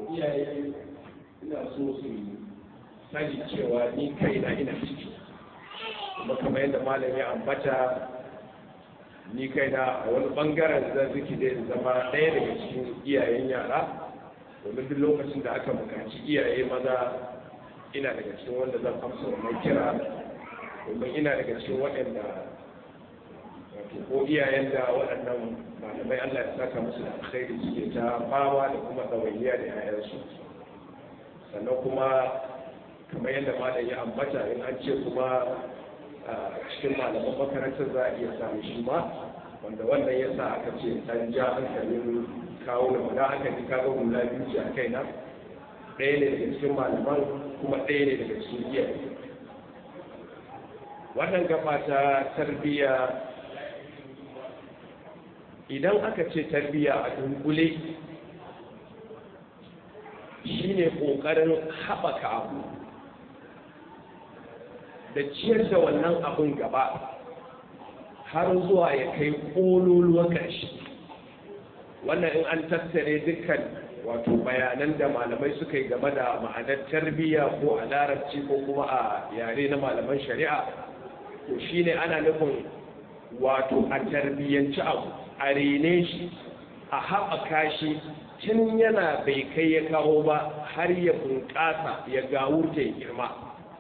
iyaye ina so su sani cewa ni kaina ina ciki kuma kamar yadda malam ya ambata ni kaina a wani bangaren zan ziki da zama ɗaya daga cikin iyayen yara domin duk lokacin da aka buƙaci iyaye maza ina daga cikin wanda zan amsa wannan kira domin ina daga cikin waɗanda ko iyayen da waɗannan malamai Allah ya saka musu da alkhairi suke ta fama da kuma ɗawainiya da 'ya'yansu sannan kuma kamar yadda malam ya ambata in an ce kuma a cikin malaman makarantar za a iya samun shi ma wanda wannan ya sa aka ce dan ja hankalin kawo da wanda aka ji kaga hula biyu ce a kaina ɗaya ne daga cikin malaman kuma ɗaya ne daga cikin iyaye wannan gaba ta tarbiyya idan aka ce tarbiyya a dunkule shine ƙoƙarin haɓaka abu da ciyar da wannan abin gaba har zuwa ya kai ƙololuwa ƙarshe wannan in an tattare dukkan wato bayanan da malamai suka yi game da ma'anar tarbiyya ko a larabci ko kuma a yare na malaman shari'a to shine ana nufin wato a tarbiyyanci abu a rene shi a haɓaka shi tun yana bai kai ya kawo ba har ya bunƙasa ya gawurta ya girma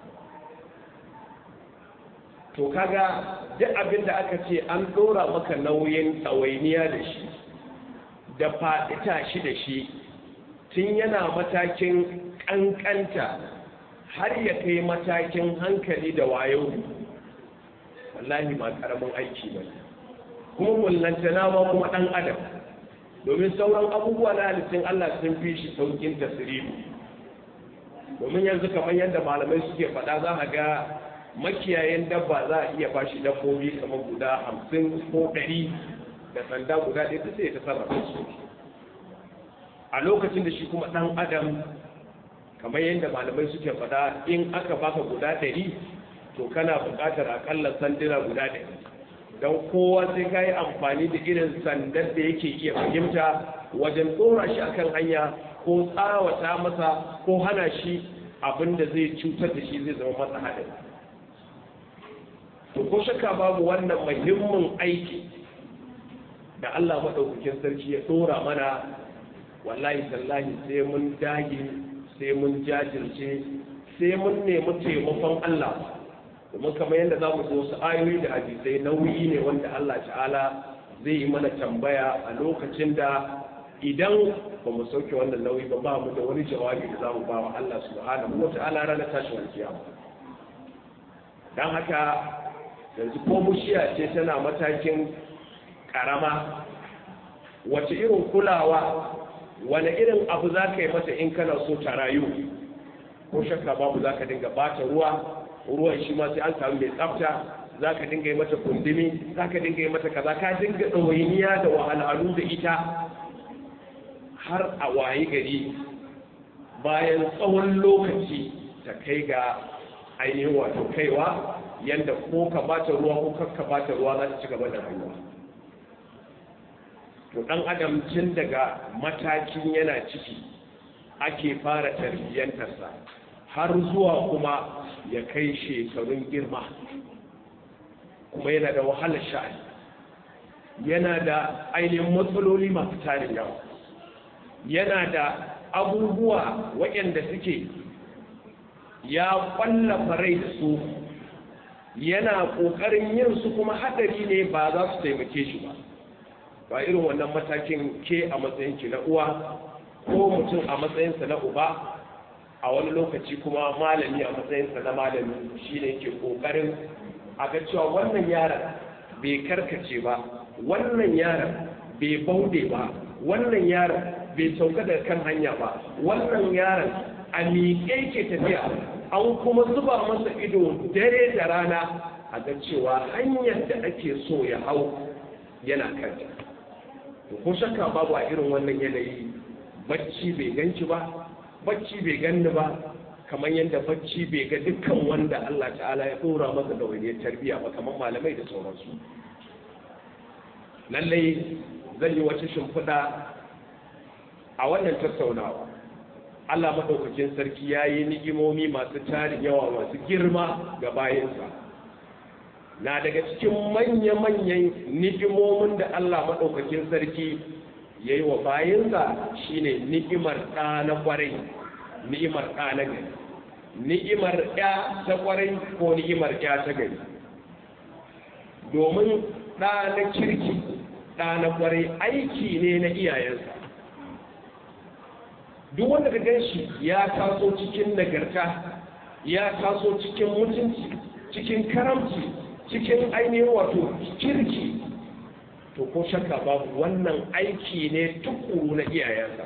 to kaga duk abin da aka ce an ɗora maka nauyin ɗawainiya da shi da faɗita shi da shi tun yana matakin ƙanƙanta har ya kai matakin hankali da wayo wallahi ma ƙaramin aiki ba kuma mullantana ma kuma ɗan adam domin sauran abubuwa na halittun Allah sun fi shi saukin tasiriru domin yanzu kamar yadda malamai suke faɗa za a ga makiyayen dabba za a iya bashi dabbobi kamar guda hamsin ko ɗari da sanda guda ɗaya ta sai ta sarrafa su a lokacin da shi kuma ɗan adam kamar yadda malamai suke faɗa in aka baka guda ɗari to kana buƙatar aƙalla sanduna guda ɗari don kowa sai ka yi amfani da irin sandar da yake iya fahimta wajen tsora shi akan hanya ko tsawata masa ko hana shi abin da zai cutar da shi zai zama masa haɗari to ko shakka babu wannan muhimmin aiki da Allah maɗaukakin sarki ya ɗora mana wallahi tallahi sai mun dage sai mun jajirce sai mun nemi taimakon Allah domin kamar yadda za mu wasu ayoyi da hadisai nauyi ne wanda Allah ta'ala zai yi mana tambaya a lokacin da idan ba mu sauke wannan nauyi ba ba mu da wani jawabi da za mu ba wa Allah subhanahu wa ta'ala ranar tashin alkiyama dan haka yanzu ko bushiya ce tana matakin karama wace irin kulawa wani irin abu za ka yi mata in kana so ta rayu ko shakka babu za ka dinga bata ruwa ruwan shi ma sai an samu mai tsafta za ka dinga yi mata kundumi za ka dinga yi mata kaza ka dinga ɗawainiya da wahalhalu da ita har a wayi gari bayan tsawon lokaci ta kai ga ainihin wato kaiwa yadda ko ka bata ruwa ko kakka bata ruwa za ta ci gaba da rayuwa to ɗan adam tun daga matakin yana ciki ake fara tarbiyyantarsa har zuwa kuma ya kai shekarun girma kuma yana da wahalar sha'ani yana da ainihin matsaloli masu tarin yawa yana da abubuwa waɗanda suke ya ƙwallafa rai da su yana ƙoƙarin yin su kuma haɗari ne ba za su taimake shi ba ba irin wannan matakin ke a matsayinki na uwa ko mutum a matsayinsa na uba a wani lokaci kuma malami a matsayinsa na malami shi ne ke ƙoƙarin a ga cewa wannan yaron bai karkace ba wannan yaron bai baude ba wannan yaron bai sauka daga kan hanya ba wannan yaron a miƙe ke tafiya an kuma zuba masa ido dare da rana a ga cewa hanyar da ake so ya hau yana kanta ko shakka babu a irin wannan yanayi bacci bai ganci ba bacci bai ganni ba kamar yadda bacci bai ga dukkan wanda Allah ta'ala ya dora masa da wani tarbiya ba kamar malamai da sauransu lallai zan yi wata shimfiɗa a wannan tattaunawa Allah maɗaukakin sarki ya yi ni'imomi masu tarin yawa masu girma ga bayansa na daga cikin manya-manyan ni'imomin da Allah maɗaukakin sarki ya yi wa bayansa shine ni'imar ɗa na ƙwarai ni'imar ɗa na gari ni'imar ya ta ƙwarai ko ni'imar ya ta gari domin ɗa na kirki ɗa na ƙwarai aiki ne na iyayensa duk wanda ka ganshi ya taso cikin nagarta ya taso cikin mutunci cikin karamci cikin ainihin wato kirki to ko shakka babu wannan aiki ne tukuru na iyayensa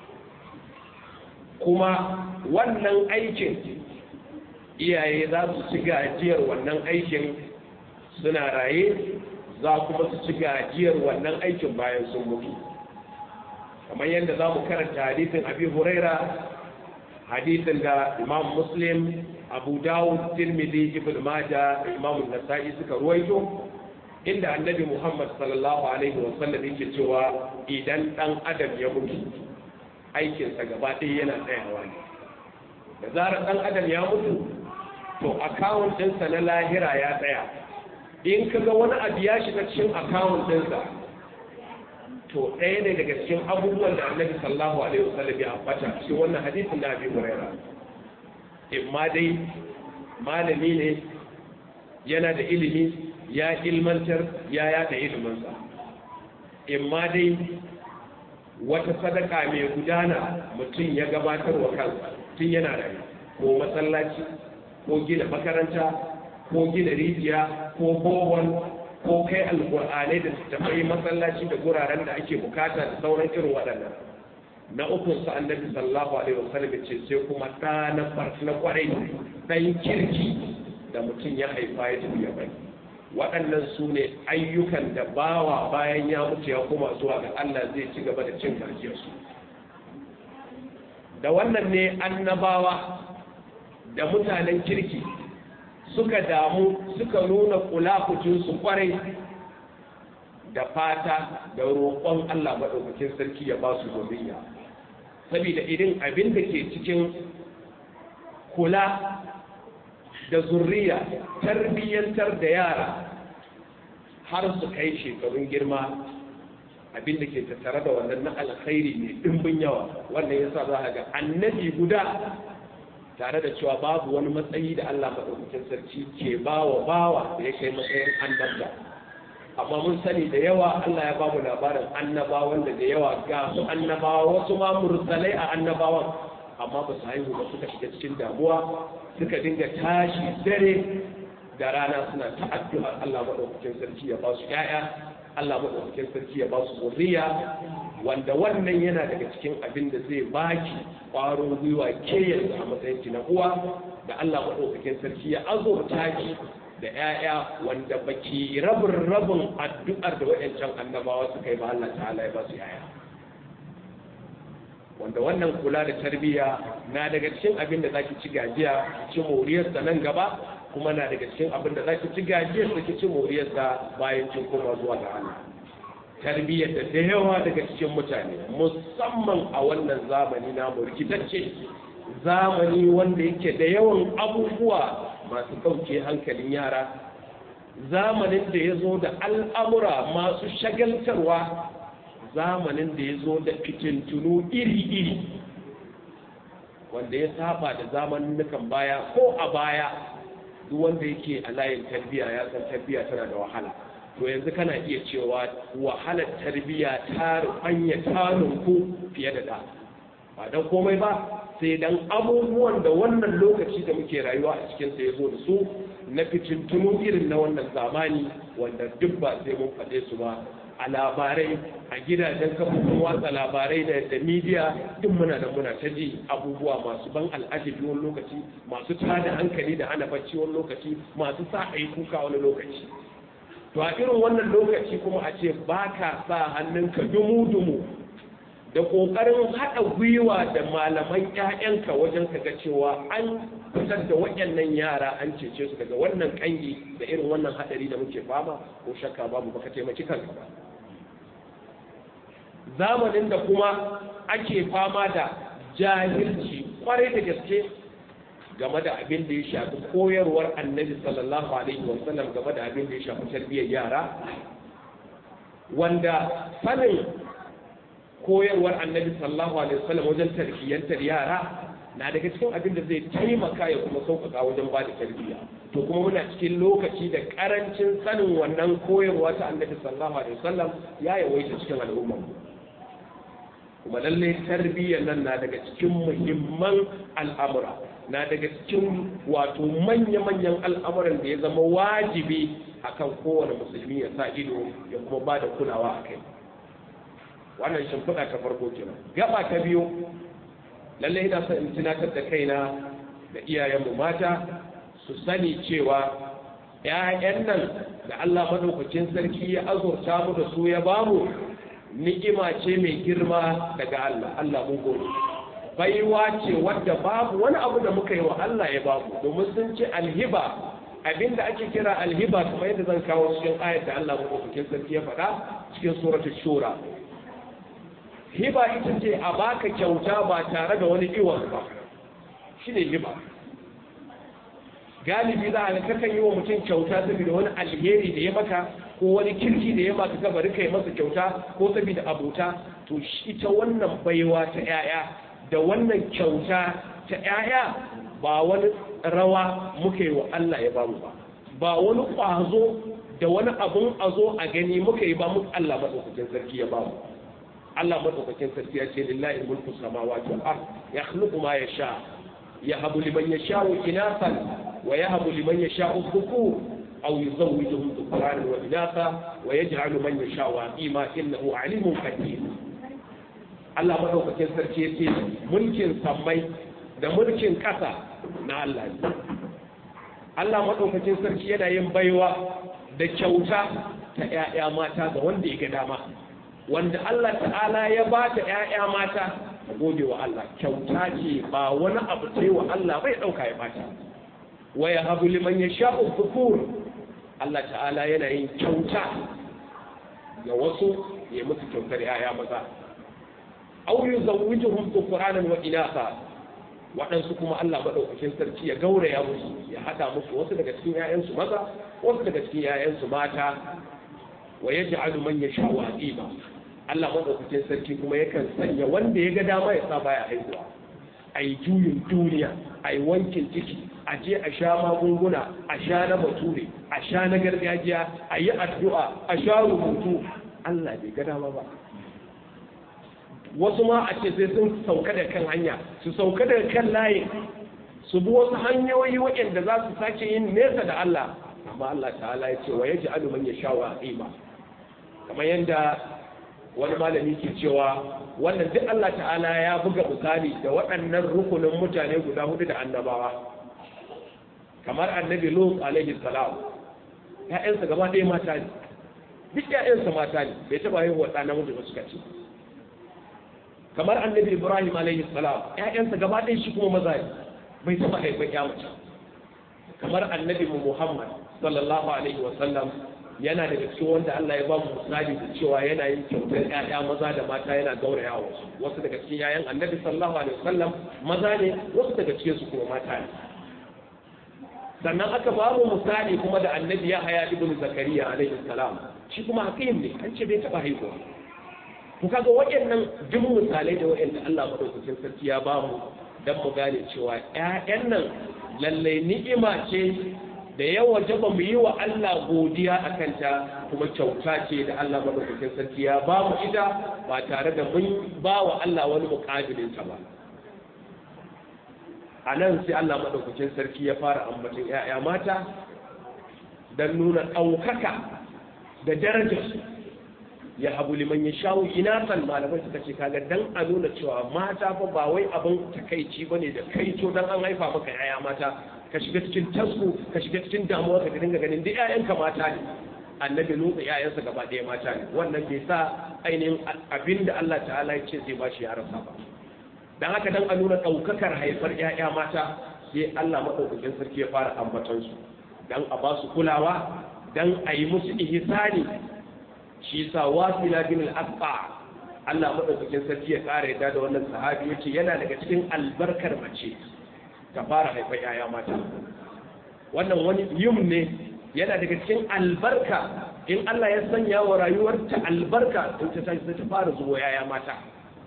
kuma wannan aikin iyaye za su ci gajiyar wannan aikin suna raye za kuma su ci gajiyar wannan aikin bayan sun mutu kamar yadda za mu karanta hadisin abi huraira hadisin da imam muslim abu dawud tirmidhi ibn maja da imam nasa'i suka ruwaito inda annabi muhammad sallallahu alaihi wa sallam yake cewa idan dan adam ya mutu aikinsa gaba ɗaya yana tsayawa ne da zarar dan adam ya mutu to akawun ɗinsa na lahira ya tsaya in kaga wani abu ya shiga cikin akawun ɗinsa to ɗaya ne daga cikin abubuwan da annabi sallallahu alaihi wasallam ya ambata shi wannan hadisin da abi huraira imma dai malami ne yana da ilimi ya ilmantar ya yada iliminsa imma dai wata sadaka mai gudana mutum ya gabatar wa kansa tun yana rayu ko masallaci ko gina makaranta ko gina rijiya ko bohol ko kai alƙur'anai da tafai masallaci da guraren da ake bukata da sauran irin waɗannan na ukun sa annabi sallallahu alaihi wasallam ce sai kuma ɗa na na kwarai ɗan kirki da mutum ya haifa ya tafi ya bari waɗannan su ne ayyukan da bawa bayan ya mutu ya koma zuwa ga Allah zai ci gaba da cin gajiyarsu da wannan ne annabawa da mutanen kirki suka damu suka nuna kulakucinsu kwarai da fata da roƙon Allah maɗaukakin sarki ya ba su zuriya saboda irin abin da ke cikin kula da zurriya tarbiyyantar da yara har su kai shekarun girma abin da ke tattare da wannan na alkhairi mai ɗimbin yawa wannan yasa za a ga annabi guda tare da cewa babu wani matsayi da Allah maɗaukakin sarki ke bawa bawa da ya kai matsayin annabta amma mun sani da yawa Allah ya bamu labarin annabawan da da yawa ga su annabawa wasu ma mursalai a annabawan amma ba su haihu ba suka shiga cikin damuwa suka dinga tashi dare da rana suna ta addu'ar Allah maɗaukakin sarki ya ba su ƴaƴa Allah maɗaukakin sarki ya ba su zuriya wanda wannan yana daga cikin abin da zai baki ƙwarin gwiwa ke yanzu a matsayin ki na uwa da Allah maɗaukakin sarki ya azurta ki da ƴaƴa wanda baki rabin rabin addu'ar da waɗancan annabawa suka yi ba Allah ta'ala ya ba su ƴaƴa wanda wannan kula da tarbiyya na daga cikin abin da zaki ci gajiya ci moriyarsa nan gaba kuma na daga cikin abin da zaki ci gajiyar da ci moriyarsa bayan kin koma zuwa ga Allah tarbiyyar da da yawa daga cikin mutane musamman a wannan zamani na rikitacce zamani wanda yake da yawan abubuwa masu ɗauke hankalin yara zamanin da ya zo da al'amura masu shagaltarwa zamanin da ya zo da fitintunu iri-iri wanda ya saba da zamanin baya ko a baya duk wanda yake a layin tarbiyya ya san tarbiyya tana da wahala to yanzu kana iya cewa wahalar tarbiyya ta rufanya taninku fiye da da ba don komai ba sai dan abubuwan da wannan lokaci da muke rayuwa a cikin sa ya zo da su na fitintunu irin na wannan zamani wanda duk ba sai mun faɗe su ba a labarai a gidajen kafofin watsa labarai da da media duk muna da muna ta ji abubuwa masu ban al'ajabi wani lokaci masu tada hankali da hana bacci wani lokaci masu sa a yi kuka wani lokaci to a irin wannan lokaci kuma a ce ba ka sa hannunka dumu-dumu da ƙoƙarin haɗa gwiwa da malaman 'ya'yanka wajen ka ga cewa an fitar da waɗannan yara an cece su daga wannan ƙangi da irin wannan haɗari da muke fama ko shakka babu baka taimaki kanka ba zamanin da kuma ake fama da jahilci kwarai da gaske game da abin da ya shafi koyarwar annabi sallallahu alaihi wasallam game da abin da ya shafi tarbiyyar yara wanda sanin koyarwar annabi sallallahu alaihi wasallam wajen tarbiyyantar yara na daga cikin abin da zai taimaka ya kuma sauƙaƙa wajen ba da tarbiyya to kuma muna cikin lokaci da ƙarancin sanin wannan koyarwa ta annabi sallallahu alaihi wasallam ya yawaita cikin al'ummar kuma lallai tarbiyyar nan na daga cikin muhimman al'amura na daga cikin wato manya-manyan al'amuran da ya zama wajibi akan kowane musulmi ya sa ido ya kuma ba da kulawa a kai wannan shimfiɗa ta farko kenan gaba ta biyu lallai ina son in tunatar da kaina da iyayenmu mata su sani cewa ‘ya'yan nan da Allah madaukakin sarki ya azurta mu da su ya bamu ni'ima ce mai girma daga Allah Allah mun gode baiwa ce wadda babu wani abu da muka yi wa Allah ya bamu domin sun ce alhiba abinda ake kira alhiba kamar yadda zan kawo cikin ayat da Allah madaukakin sarki ya faɗa cikin suratul shura hiba ita ce a baka kyauta ba tare da wani iwon ba shine hiba galibi za a ga kakan yi wa mutum kyauta saboda wani alheri da ya maka ko wani kirki da ya maka ka bari kai masa kyauta ko saboda abota to ita wannan baiwa ta yaya da wannan kyauta ta yaya ba wani rawa muka yi wa Allah ya bamu ba ba wani kwazo da wani abun a zo a gani muka yi ba mu Allah madaukakin sarki ya bamu Allah madaukakin sarki ya ce lillahi mulku samawati wal ard yakhluqu ma yasha yahabu liman yasha'u inasan wa yahabu liman yasha'u dhukur aw yuzawwijuhum dhukranan wa inatha wa yaj'alu man yasha'u aqima innahu alimun qadir Allah madaukakin sarki ya ce mulkin sammai da mulkin kasa na Allah ne Allah madaukakin sarki yana yin baiwa da kyauta ta ƴaƴa mata ga wanda ya ga dama wanda Allah ta'ala ya ba ta ‘ya'ya mata a gode wa Allah kyauta ce ba wani abu ce wa Allah bai ɗauka ya bata wa ya habu liman ya sha ufukur Allah ta'ala yana yin kyauta ga wasu ya musu kyautar ‘ya'ya maza au yi zawujuhum dhukuranan wa inasa waɗansu kuma Allah maɗaukakin sarki ya gauraya musu ya haɗa musu wasu daga cikin ‘ya'yansu maza wasu daga cikin ‘ya'yansu mata wa yaj'alu man yasha'u aqima Allah madaukakin sarki kuma yakan sanya wanda ya ga dama ya sa baya haihuwa ai juyin duniya ai wankin ciki a je a sha magunguna a sha na bature a sha na gargajiya a yi addu'a a sha rubutu Allah bai ga dama ba wasu ma a ce sai sun sauka da kan hanya su sauka da kan layin su bi wasu hanyoyi waɗanda za su sake yin nesa da Allah amma Allah ta'ala ya ce wa yaji alu man yasha wa aqima kamar yadda wani malami ke cewa wannan duk Allah ta'ala ya buga misali da waɗannan rukunin mutane guda hudu da annabawa kamar annabi Lut alaihi salam ƴaƴansa gaba ɗaya mata ne duk ƴaƴansa mata ne bai taɓa haihuwa ɗa namiji ba suka ce kamar annabi Ibrahim alaihi salam ƴaƴansa gaba ɗaya shi kuma maza ne bai taɓa haifan ƴa mace kamar annabi Muhammad sallallahu alaihi wa sallam yana daga cikin wanda Allah ya ba mu misali da cewa yana yin kyautar ƴaƴa maza da mata yana gauraya wasu wasu daga cikin ƴaƴan annabi sallallahu alaihi wasallam maza ne wasu daga cikin su kuma mata ne sannan aka ba mu misali kuma da annabi ya haya ibn zakariya alaihi salam shi kuma hakim ne an ce bai taɓa haihuwa to kaga waɗannan duk misalai da waɗanda Allah madaukakin sarki ya ba mu dan mu gane cewa ƴaƴan nan lallai ni'ima ce da yawa jaba mu yi wa Allah godiya a kanta kuma kyauta ce da Allah madaukakin sarki ya ba mu ita ba tare da mun ba wa Allah wani muƙabilinta ba a nan sai Allah madaukakin sarki ya fara ambaton ‘ya'ya mata don nuna ɗaukaka da darajarsu ya habu liman ya shawo inasan malamai suka ce kaga dan a nuna cewa mata fa ba wai abin takaici bane da kaito dan an haifa maka ‘ya'ya mata ka shiga cikin tasku ka shiga cikin damuwa ka dinga ganin duk ƴaƴanka mata ne annabi lutsa ƴaƴansa gaba ɗaya mata ne wannan bai sa ainihin abin da Allah ta'ala ya ce zai ba shi ya rasa ba dan haka dan a nuna ɗaukakar haifar ƴaƴa mata sai Allah maɗaukakin sarki ya fara ambaton su dan a ba su kulawa dan a yi musu ihsani shi sa wasila bin al-asqa Allah madaukakin sarki ya ƙara yadda da wannan sahabi yace yana daga cikin albarkar mace ta fara haifar yaya mata wannan wani yum ne yana daga cikin albarka in Allah ya sanya wa rayuwarta albarka in ta tashi ta fara zuwa yaya mata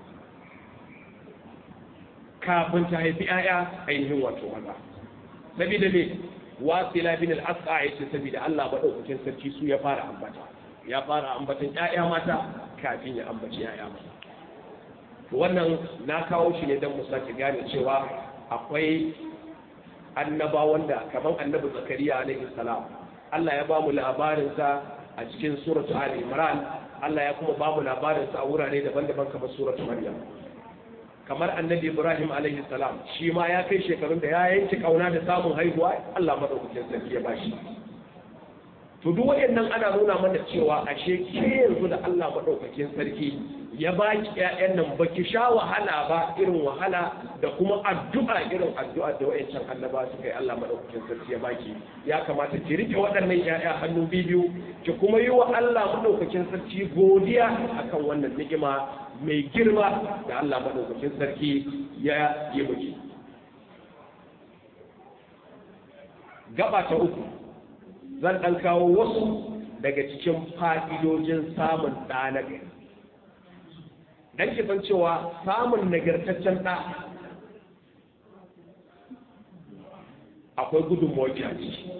kafin ta haifi yaya ainihin wato maza sabida ne wasila bin al-asqa yace sabida Allah madaukakin sarki su ya fara ambata ya fara ambatan yaya mata kafin ya ambaci yaya mata wannan na kawo shi ne don mu sake gane cewa akwai annabawan da kamar annabi zakariya alaihi salam Allah ya bamu labarinsa a cikin suratu ali imran Allah ya kuma bamu labarinsa a wurare daban-daban kamar suratu maryam kamar annabi ibrahim alaihi salam shi ma ya kai shekarun da ya yanke kauna da samun haihuwa Allah madaukakin sarki ya bashi to duk wayannan ana nuna mana cewa ashe ke yanzu da Allah madaukakin sarki ya baki ƴaƴan nan baki sha wahala ba irin wahala da kuma addu'a irin addu'a da wayancan annaba suka yi Allah madaukakin sarki ya baki ya kamata ki rike waɗannan ƴaƴa hannu biyu ki kuma yi wa Allah madaukakin sarki godiya akan wannan ni'ima mai girma da Allah madaukakin sarki ya yi miki gaba ta uku zan ɗan kawo wasu daga cikin fa'idojin samun ɗa na gari don ki san cewa samun nagartaccen ɗa akwai gudunmawar a ciki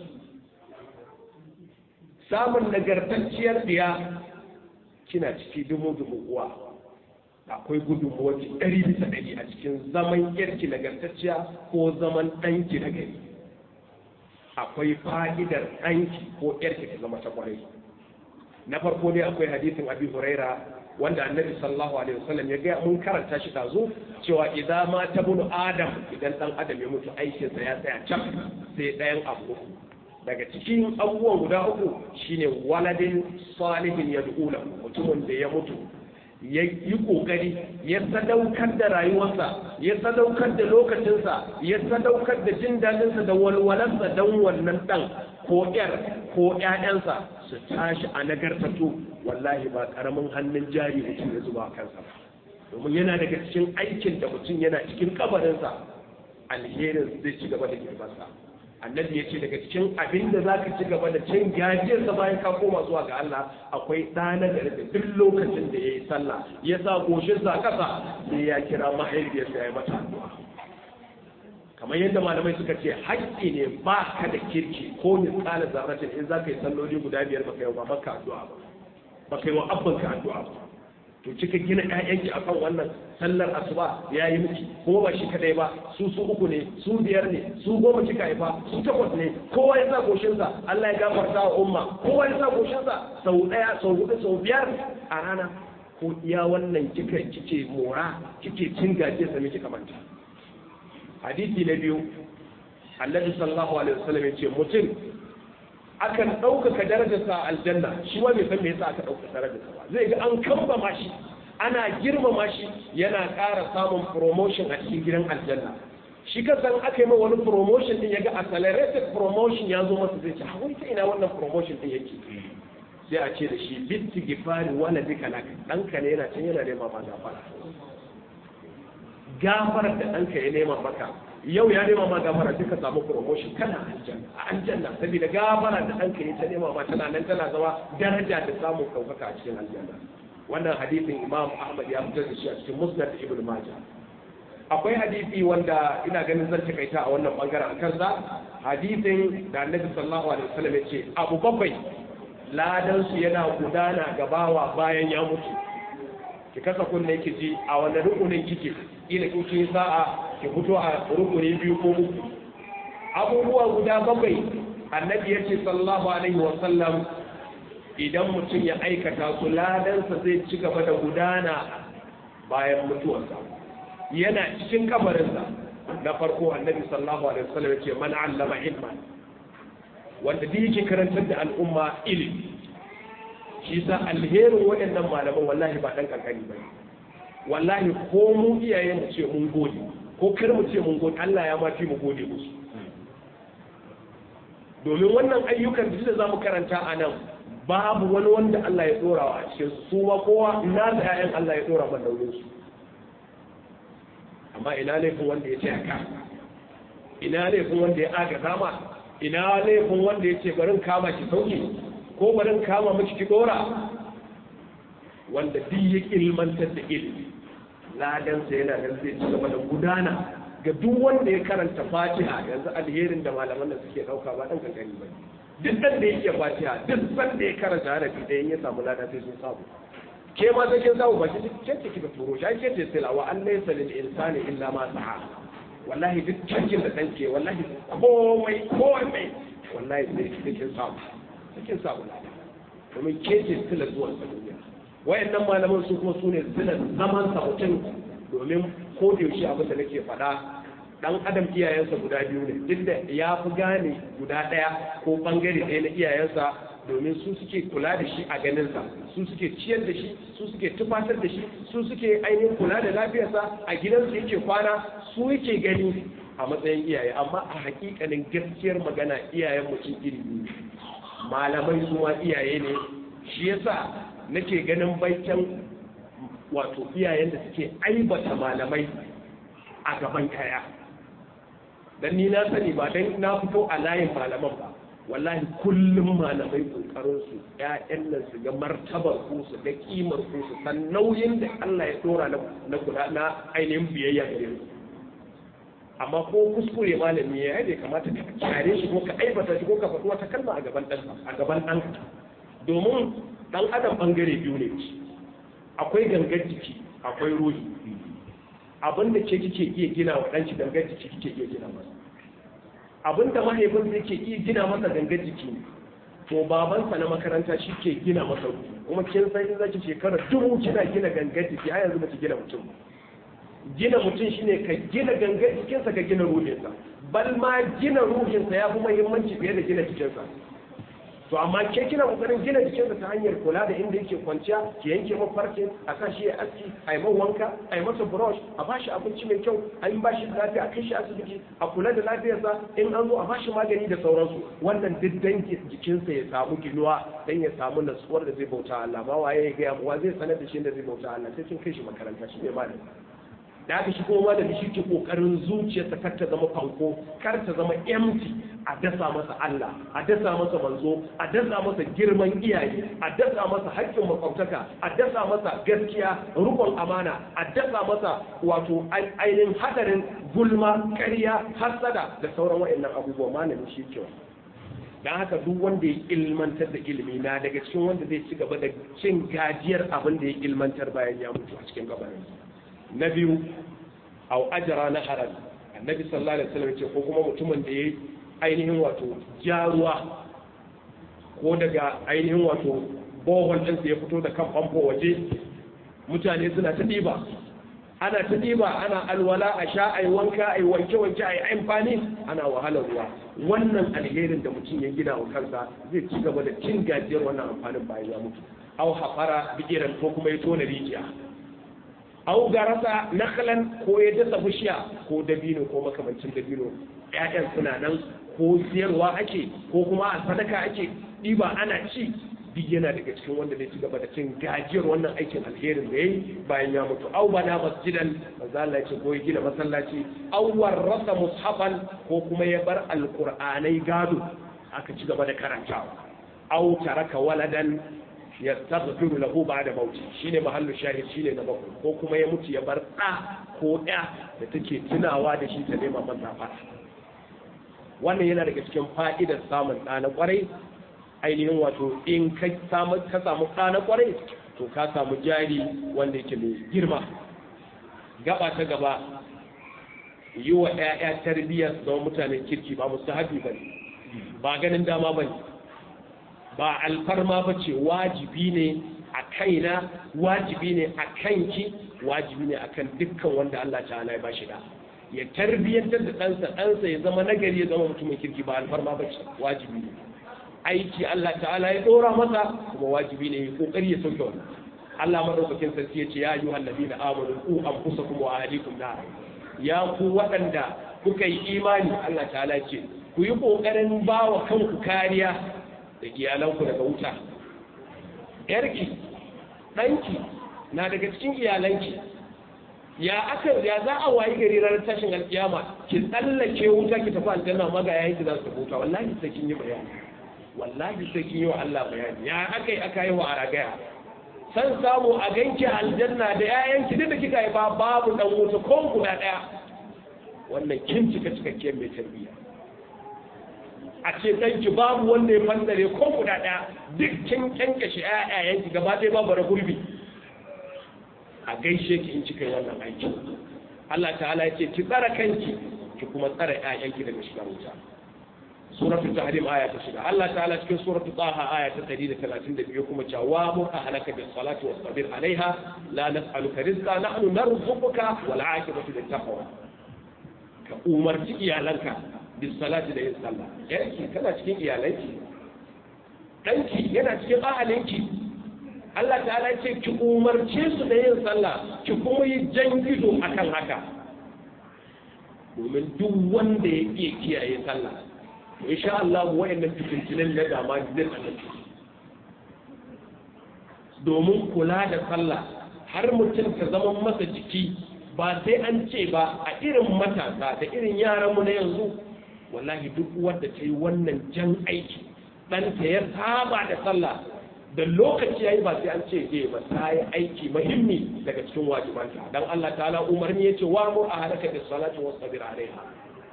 samun nagartacciyar diya kina ciki dumu-dumu uwa akwai gudunmawar ɗari bisa ɗari a cikin zaman yarki nagartacciya ko zaman ɗanki na gari akwai fa'idar ɗanki ko ‘yarki ta zama ta kwarai. Na farko ne akwai hadisin Abi Huraira wanda annabi sallallahu alaihi wasallam ya ga mun karanta shi dazu cewa idan ma ta bunu Adam idan ɗan Adam ya mutu aikinsa ya tsaya can sai ɗayan abu daga cikin abubuwan guda uku shine waladin salihin ya mutumin da ya mutu ya yi ƙoƙari ya sadaukar da rayuwarsa ya sadaukar da lokacinsa ya sadaukar da jin daɗinsa da walwalarsa don wannan ɗan ko ƴar ko ƴaƴansa su tashi a nagartatu wallahi ba ƙaramin hannun jari mutum ya zuba kansa ba domin yana daga cikin aikin da mutum yana cikin kabarinsa alherin zai ci gaba da girmansa annabi ya ce daga cikin abin da za ka ci gaba da cin gajiyarsa bayan ka koma zuwa ga Allah akwai ɗana da da duk lokacin da ya yi sallah ya sa goshinsa ƙasa sai ya kira mahaifiyarsa ya yi mata addu'a kamar yadda malamai suka ce haƙƙi ne ba ka da kirki ko misƙala zarratin in za ka yi salloli guda biyar baka yi wa babanka addu'a ba baka yi wa abbanka addu'a ba to kika gina ƴaƴanki akan wannan sallar asuba ya yi miki kuma ba shi kadai ba su su uku ne su biyar ne su goma kika haifa su takwas ne kowa ya sa goshinsa Allah ya gafarta wa umma kowa ya sa goshinsa sau ɗaya sau hudu sau biyar a rana ko iya wannan kika kike mora kike cin gaje sa miki kamanta hadisi na biyu annabi sallallahu alaihi wasallam ya ce mutum akan ɗaukaka darajarsa a aljanna shi wa bai san me yasa aka ɗaukaka darajarsa ba zai ga an kambama shi ana girmama shi yana ƙara samun promotion a cikin gidan aljanna shi ka san aka yi ma wani promotion din yaga accelerated promotion ya zo masa zai ce a wai ta ina wannan promotion din yake sai a ce da shi bitti gifari wala duka laka ɗanka ne yana can yana nema ma gafara gafarar da ɗanka ya nema maka yau ya nema ma gafara duka samu promotion kana aljanna a aljanna saboda gafara da ɗanka ya ta nema ma tana nan tana zama daraja da samun ɗaukaka a cikin aljanna wannan hadisin imam ahmad ya fitar da shi a cikin musnad ibn majah akwai hadisi wanda ina ganin zan takaita a wannan bangaren a kansa hadisin da annabi sallallahu alaihi wasallam ya ce abu bakwai ladan su yana gudana gabawa bayan ya mutu ki kasa kunne ki ji a wannan rukunin kike ila kin sa'a ki fito a rukuni biyu ko uku abubuwa guda bakwai annabi ya ce sallallahu alaihi wa sallam idan mutum ya aikata su ladansa zai ci gaba da gudana bayan mutuwarsa yana cikin kabarinsa na farko annabi sallallahu alaihi wa sallam ya ce man allama ilman wanda duk yake karantar da al'umma ilimi shi sa alherin waɗannan malaman wallahi ba ɗan kankani ba wallahi ko mu iyaye mu ce mun gode ko kar mu ce mun gode Allah ya mafi mu gode musu domin wannan ayyukan da za mu karanta a nan babu wani wanda Allah ya dora wa a cikin su su ma kowa na da ƴaƴan Allah ya dora man nauyin su amma ina laifin wanda ya ce haka ina laifin wanda ya aga zama ina laifin wanda ya ce barin kama ki sauki ko barin kama miki ki dora wanda duk ya ilmantar da ilimi ladansa yana nan zai ci gaba da gudana ga duk wanda ya karanta fatiha yanzu alherin da malaman da suke dauka ba dan kankani ba duk dan da yake fatiha duk san da ya karanta harafi da ya samu lada sai sun samu ke ma sai kin samu ba ki ce ce ki turo shi ake ce sai wa an laysa lil insani illa ma sa'a wallahi duk cikin da danke wallahi komai komai wallahi sai kin samu sai kin samu lada domin ke ce sila zuwan duniya wayannan malaman su kuma sune sila zaman sa mutum domin ko da yaushe abin da nake faɗa dan adam iyayensa guda biyu ne duk da ya fi gane guda ɗaya ko bangare ɗaya na iyayensa domin su suke kula da shi a ganinsa su suke ciyar da shi su suke tufatar da shi su suke ainihin kula da lafiyarsa a gidansu yake kwana su yake gani a matsayin iyaye amma a hakikanin gaskiyar magana iyayen mutum iri biyu malamai su ma iyaye ne shi yasa nake ganin baitan wato iyayen da suke aibata malamai a gaban kaya dan ni na sani ba dan na fito a layin malaman ba wallahi kullum malamai kokarin su ƴaƴan nan su ga martabar ku su ga kimar ku su san nauyin da Allah ya dora na kula na ainihin biyayya gare su amma ko kuskure malami ya yi kamata ka kare shi ko ka aibata shi ko ka faɗi wata kalma a gaban ɗan a gaban ɗan domin ɗan adam ɓangare biyu ne akwai gangar jiki akwai ruhi abin da ke kike iya gina wa ɗanci gangar jiki kike iya gina masa abin da mahaifin zai ke iya gina masa gangar jiki ne to babansa na makaranta shi ke gina masa ruhi kuma kin san in zaki shekara dubu kina gina gangar jiki a yanzu baki gina mutum gina mutum shine ka gina gangar jikinsa ka gina ruhinsa bal ma gina ruhinsa ya fi muhimmanci fiye da gina jikinsa to amma ke kina kokarin gina jikinsa ta hanyar kula da inda yake kwanciya ki yanke mafarkin a sa shi ya aski a yi wanka a yi masa brush a ba shi abinci mai kyau a yi ba shi lafiya a kai shi asibiti a kula da lafiyarsa in an zo a ba shi magani da sauransu wannan duk dan jikinsa ya samu ginuwa dan ya samu natsuwar da zai bauta Allah ba waye ya gaya wa zai sanar da shi da zai bauta Allah sai kin kai shi makaranta shi ne malami da aka shi kuma malami shi ke kokarin zuciyarsa kar ta zama fanko kar ta zama empty a dasa masa Allah a dasa masa manzo a dasa masa girman iyaye a dasa masa haƙƙin makwabtaka a dasa masa gaskiya rukun amana a dasa masa wato ainihin hadarin gulma ƙarya hasada da sauran waɗannan abubuwa malami shi ke don haka duk wanda ya ilmantar da ilimi na daga cikin wanda zai ci gaba da cin gajiyar abin da ya ilmantar bayan ya mutu a cikin gabanin na biyu au ajara na haram annabi sallallahu alaihi wasallam ce ko kuma mutumin da ya ainihin wato jaruwa ko daga ainihin wato bohol ɗinsa ya fito da kan famfo waje mutane suna ta ɗiba ana ta ɗiba ana alwala a sha a yi wanka a yi wanke-wanke a yi amfani ana wahalar ruwa wannan alherin da mutum ya gina wa kansa zai ci gaba da cin gajiyar wannan amfanin bayan ya mutu au hafara bigiran ko kuma ya tona rijiya au garasa naklan ko ya dasa bishiya ko dabino ko makamancin dabino ƴaƴan suna nan ko siyarwa ake ko kuma a sadaka ake ɗiba ana ci duk yana daga cikin wanda zai ci gaba da cin gajiyar wannan aikin alherin da yayi bayan ya mutu au bana masjidan manzo Allah ya ce ko ya gina masallaci au warrasa mushafan ko kuma ya bar alqur'anai gado aka ci gaba da karantawa au taraka waladan yastaghfiru lahu ba'da mauti shine mahallu shahid shine na bakwai ko kuma ya mutu ya bar da ko ɗaya da take tunawa da shi ta nema masa fara wannan yana daga cikin fa'idar samun ɗa na ƙwarai ainihin wato in ka samu ka samu ɗa na ƙwarai to ka samu jari wanda yake mai girma gaba ta gaba yi wa 'ya'ya tarbiyya su zama mutanen kirki ba musu haɗi ba ne ba ganin dama ba ne ba alfarma ba ce wajibi ne a kaina wajibi ne a kanki wajibi ne akan dukkan wanda Allah ta'ala ya bashi da ya tarbiyyantar da ɗansa ɗansa ya zama nagari ya zama mutumin kirki ba alfarma ba ce wajibi ne aiki Allah ta'ala ya ɗora masa kuma wajibi ne ya kokari ya sauke wannan Allah madaukakin sarki ya ce ya ayyuha allazina amanu qu anfusakum wa ahlikum nar ya ku waɗanda kuka yi imani Allah ta'ala ce ku yi kokarin bawa kanku kariya da iyalanku daga wuta yarki ɗanki na daga cikin iyalanki ya aka ya za a wayi gari ranar tashin alkiyama ki tsallake wuta ki tafi aljanna ma ga yayin ki za su tafi wuta wallahi sai kin yi bayani wallahi sai kin yi wa Allah bayani ya aka yi aka yi wa aragaya san samu a ganki aljanna da yayanki duk da kika yi ba babu dan wuta ko guda daya wannan kin cika cikakkiyar mai tarbiyya a ce ɗanki babu wanda ya fandare ko guda ɗaya duk kin kyankashe ƴaƴayenki gaba ɗaya babu da gurbi a gaishe ki in kika yi wannan aiki Allah ta'ala ya ce ki tsara kanki ki kuma tsara ƴaƴanki daga shiga wuta suratu tahrim aya ta shiga Allah ta'ala cikin suratu taha aya ta 132 kuma cewa wa mu ahlaka bis salati was sabir alaiha la nas'aluka rizqa nahnu narzuquka wal 'aqibatu lit taqwa ka umarci iyalanka bis salati da yin sallah yanki kana cikin iyalanki danki yana cikin ahalinki Allah ta'ala ya ce ki umarce su da yin sallah ki kuma yi jan gido akan haka domin duk wanda ya iya kiyaye sallah to insha Allah wayannan fitintunan da dama zai tsananta domin kula da sallah har mutum ta zama masa jiki ba sai an ce ba a irin matasa da irin yaranmu na yanzu wallahi duk wanda ta yi wannan jan aiki ɗanta ya saba da sallah da lokaci yayi ba sai an ce je ba ta yi aiki muhimmi daga cikin wajibanta dan Allah ta'ala umarni yace wa mu ahlaka bis salati was sabir alaiha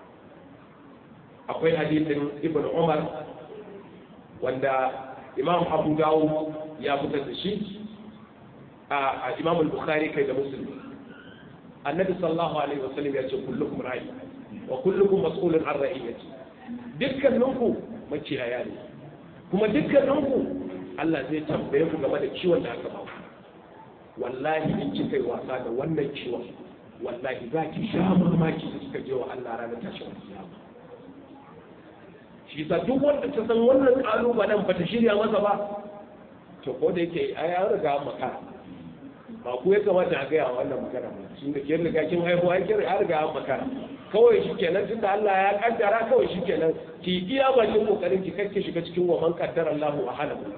akwai hadisin ibn Umar wanda Imam Abu Dawud ya fitar da shi a Imam al-Bukhari kai da Muslim Annabi sallallahu alaihi wasallam ya ce kullukum ra'i wa kullukum mas'ulun an ra'iyati dukkaninku maciyaya ne kuma dukkaninku Allah zai tambaye ku game da ciwon da aka ba wallahi in kika yi wasa da wannan ciwon wallahi za ki sha mamaki da kika je wa Allah ranar tashin kiyama shi sa duk wanda ta san wannan kalubalen ba ta shirya masa ba to ko da yake ai an riga makara ba ku ya kamata a gaya wannan magana ba shi da kin riga kin haihu ai kin riga an makara kawai shikenan tunda Allah ya kaddara kawai shikenan ki iya bakin kokarin ki kake shiga cikin wa man qaddara Allahu wa halahu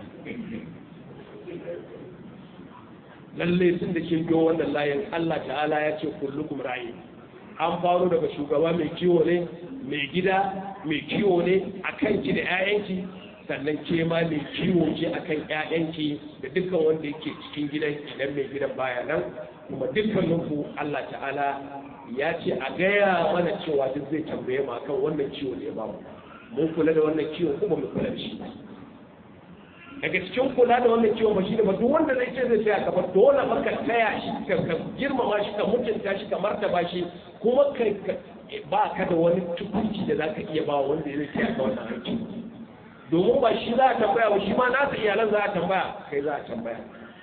lalle tun da kin biyo wannan layin Allah ta'ala ya ce kullukum ra'i an faro daga shugaba mai kiwo ne mai gida mai kiwo ne akan ki da 'ya'yanki sannan ke ma mai kiwo ce akan ƴaƴanki da dukkan wanda yake cikin gidan idan mai gidan baya nan kuma dukkaninku Allah ta'ala ya ce a gaya mana cewa duk zai tambaye mu akan wannan ciwo da ya bamu mun kula da wannan ciwo kuma mu kula da shi daga cikin kula da wannan ciwon ba shi da ba duk wanda zai ce zai tsaya gaba dole ba ka taya shi ka girmama shi ka mutunta shi ka martaba shi kuma kai ba ka da wani tukunci da za ka iya ba wanda zai tsaya ga wannan aiki domin ba shi za a tambaya ba shi ma nasa iyalan za a tambaya kai za a tambaya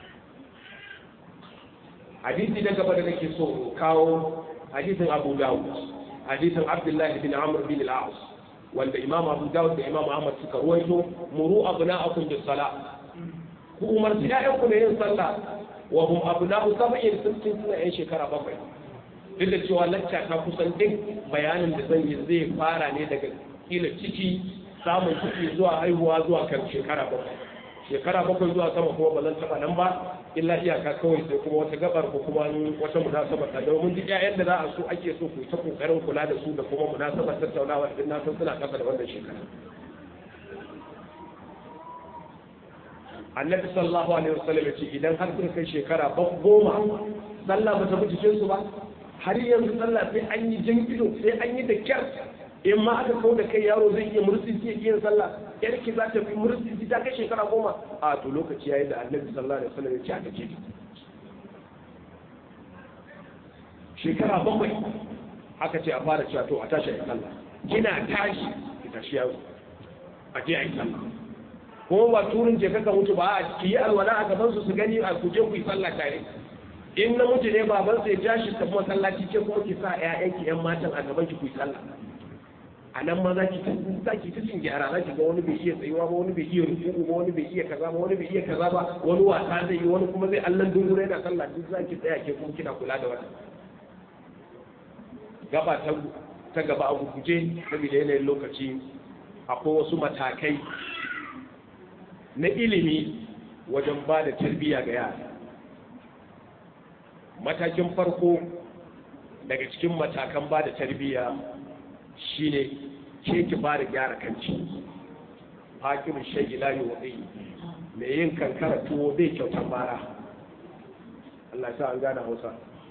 hadisi na gaba da nake so kawo hadisin abu dawud hadisin abdullahi bin amr bin al-as wanda imam abu dawud da imam ahmad suka ruwaito muru abna'akum bis sala ku umarci ƴaƴanku da yin sallah wa hum abna'u sab'in sun suna yan shekara bakwai duk da cewa lacca ta kusan duk bayanin da zan yi zai fara ne daga kila ciki samun ciki zuwa haihuwa zuwa kan shekara bakwai shekara bakwai zuwa sama kuma ba zan taɓa nan ba illa iyaka kawai sai kuma wata gabar ko kuma wata munasabar ta domin duk ƴaƴan da za a so ake so ku ta kokarin kula da su da kuma munasabar tattaunawa din na san suna kasa da wannan shekara annabi sallallahu alaihi wasallam ce idan har kun kai shekara goma sallah ba ta bi su ba har yanzu sallah sai an yi jan ido sai an yi da kyar in ma aka kawo da kai yaro zai iya mursi zai iya yin sallah yarki za ta fi mursi ta kai shekara goma a to lokaci yayi da annabi sallallahu alaihi wasallam ya ce aka ce shekara bakwai aka ce a fara cewa to a tashi a yi sallah kina tashi ki tashi yaro a je a yi sallah kuma ba turin je kaka mutu ba a ki yi alwala a gaban su su gani a kuje ku yi sallah tare in na mutu ne baban sai ja shi tafi masallaci ce kuma ki sa ƴaƴanki ƴan matan a gaban ki ku yi sallah a nan ma za ki za ki ta cin gyara za ki ga wani bai iya tsayuwa ba wani bai iya rukuku ba wani bai iya kaza ba wani bai iya kaza ba wani wasa zai yi wani kuma zai allan dungure yana sallah duk za ki tsaya ke kuma kina kula da wannan gaba ta ta gaba a guguje saboda yanayin lokaci akwai wasu matakai na ilimi wajen ba da tarbiyya ga yara matakin farko daga cikin matakan ba da tarbiyya shine ke ki fara gyara kanci hakimin shayi layi waɗai mai yin kankara tuwo bai kyautar bara Allah sa an gane hausa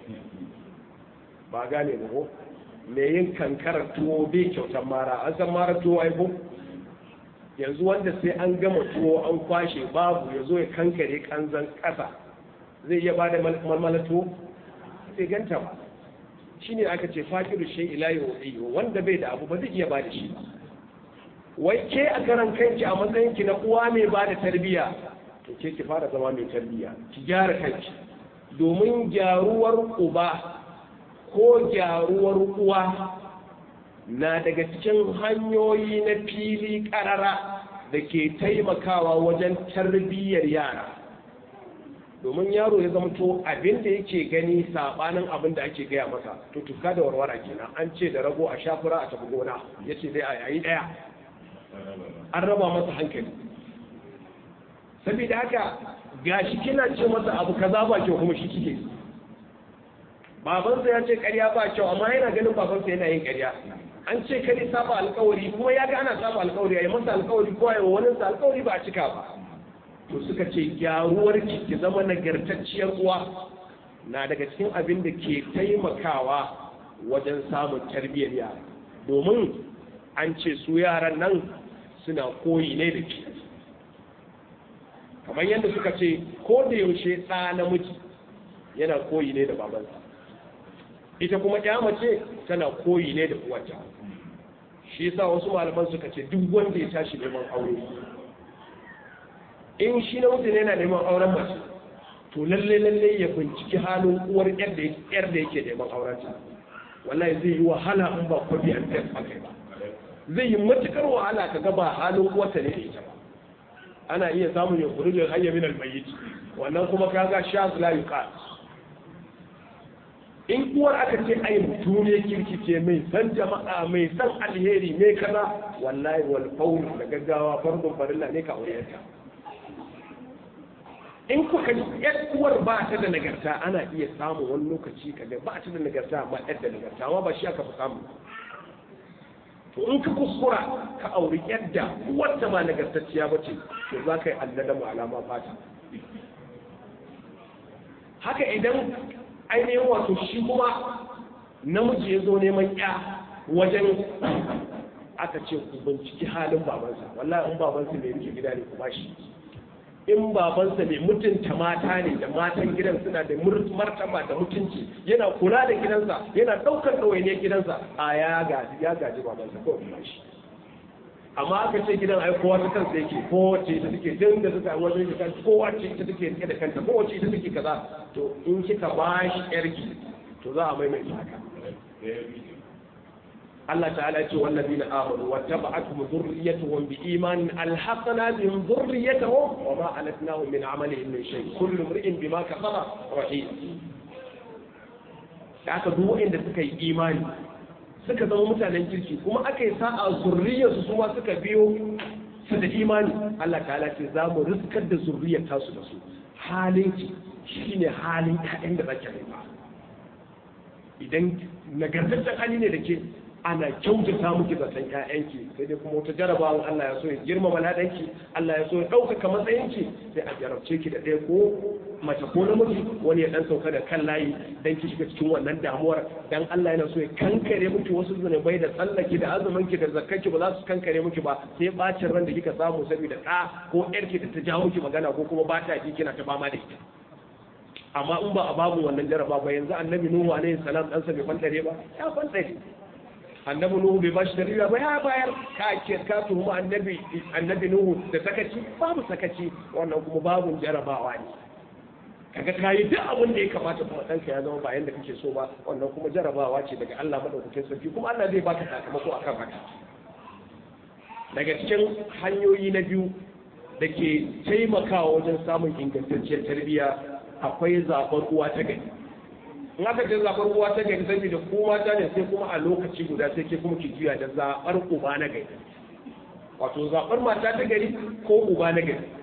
ba gane ba ko mai yin kankara tuwo bai kyautar mara an san mara tuwo aiko yanzu wanda sai an gama tuwo an kwashe babu ya zo ya kankare kanzan ƙasa zai iya ba da malmala tuwo sai ganta ba shi ne aka ce fakiru shai ilayi wa wanda bai da abu ba zai iya ba da shi ba wai ke a karan kanki a matsayinki na uwa mai ba da tarbiyya to ke ki fara zama mai tarbiyya ki gyara kanki domin gyaruwar uba ko gyaruwar uwa na daga cikin hanyoyi na fili karara da ke taimakawa wajen tarbiyyar yara domin yaro ya zama to abin da yake gani sabanin abin da ake gaya masa to tuka da warwara kenan an ce da rago a shafura a tafi gona ya ce dai a yayi daya an raba masa hankali saboda haka gashi kina ce masa abu kaza ba kyau kuma shi kike babansa ya ce karya ba kyau amma yana ganin babansa yana yin karya an ce kare saba alkawari kuma ya ga ana saba alkawari yayi masa alkawari ko yayi wani sa alkawari ba a cika ba to suka ce gyaruwar ki ki zama nagartacciyar uwa na daga cikin abin da ke taimakawa wajen samun tarbiyyar yara domin an ce su yaran nan suna koyi ne da ke kamar yadda suka ce ko da yaushe ɗa namiji yana koyi ne da babansa ita kuma ya mace tana koyi ne da uwarta shi yasa wasu malaman suka ce duk wanda ya tashi neman aure in shi na mutum yana neman auren mace to lalle lalle ya binciki halin uwar yar da yake neman aurenta wallahi zai yi wahala in ba kwabi an test akai ba zai yi matukar wahala ka ga ba halin uwarta ne da ita ba ana iya samun ya kuri da hayya min almayyit wannan kuma kaga sha la yuqat in uwar aka ce ai mutum ne kirki ce mai san jama'a mai san alheri mai kaza wallahi wal faul da gaggawa fardun farilla ne ka aurenta in kuka yar uwar ba ta da nagarta ana iya samu wani lokaci kaga ba ta da nagarta amma yar da nagarta amma ba shi aka fi samu to in ka kuskura ka auri yadda uwarta ba nagartacciya ba ce to za ka yi allada mu alama fata haka idan ainihin wato shi kuma namiji ya zo neman ya wajen aka ce ku binciki halin babansa wallahi in babansa mai rike gida ne ku bashi in babansa mai mutunta mata ne da matan gidan suna da martaba da mutunci yana kula da gidansa yana ɗaukar ɗawainiyar gidansa a ya gaji ya gaji babansa ko kuma shi amma aka ce gidan ai kowa ta kansa yake kowace ita take din da suka wajen shi kan kowace ita take rike da kanta kowace ita take kaza to in kika ba shi yarki to za a maimaita haka Allah ta'ala ce wallazina amanu wattaba'atuhum dhurriyyatuhum biiman alhaqna bihim dhurriyyatuhum wa ma alatnahum min amalihim min shay kullu imrin bima kasaba rahim aka duk wanda suka yi imani suka zama mutanen kirki kuma aka yi sa'a zurriyarsu su ma suka biyo su da imani Allah ta'ala ce za mu riskar da zurriyar tasu da su halin ki shine halin ƴaƴan da zaki haifa idan nagartaccen hali ne da ke ana kyautata muki zaton ƴaƴanki sai dai kuma wata jarabawan Allah ya so ya girmama ladanki Allah ya so ya ɗaukaka matsayinki sai a jarabce ki da ɗaya ko mace ko namiji wani ya dan sauka da kan layi dan ki shiga cikin wannan damuwar dan Allah yana so ya kankare miki wasu zunubai da tsallaki da azumin ki da zakkanki ba za su kankare miki ba sai bacin ran da kika samu saboda ɗa ko ƴarki da ta jawo ki magana ko kuma ba ta ji kina ta fama da ita amma in ba a babu wannan jaraba ba yanzu annabi nuhu alaihi salam dan sa bai fantare ba ya fantare annabi nuhu bai bashi tarbiyya ba ya bayar ka ke ka tuhuma annabi annabi nuhu da sakaci babu sakaci wannan kuma babu jarabawa ne kaga kayi duk abin da ya kamata kuma ɗanka ya zama ba yanda kake so ba wannan kuma jarabawa ce daga Allah madaukakin sarki kuma Allah zai baka sakamako akan haka daga cikin hanyoyi na biyu da ke taimakawa wajen samun ingantacciyar tarbiyya akwai zaɓar uwa ta gari in aka ce zaɓar uwa ta gari saboda ko mata ne sai kuma a lokaci guda sai ke kuma ki juya da zaɓar uba na gari wato zaɓar mata ta gari ko uba na gari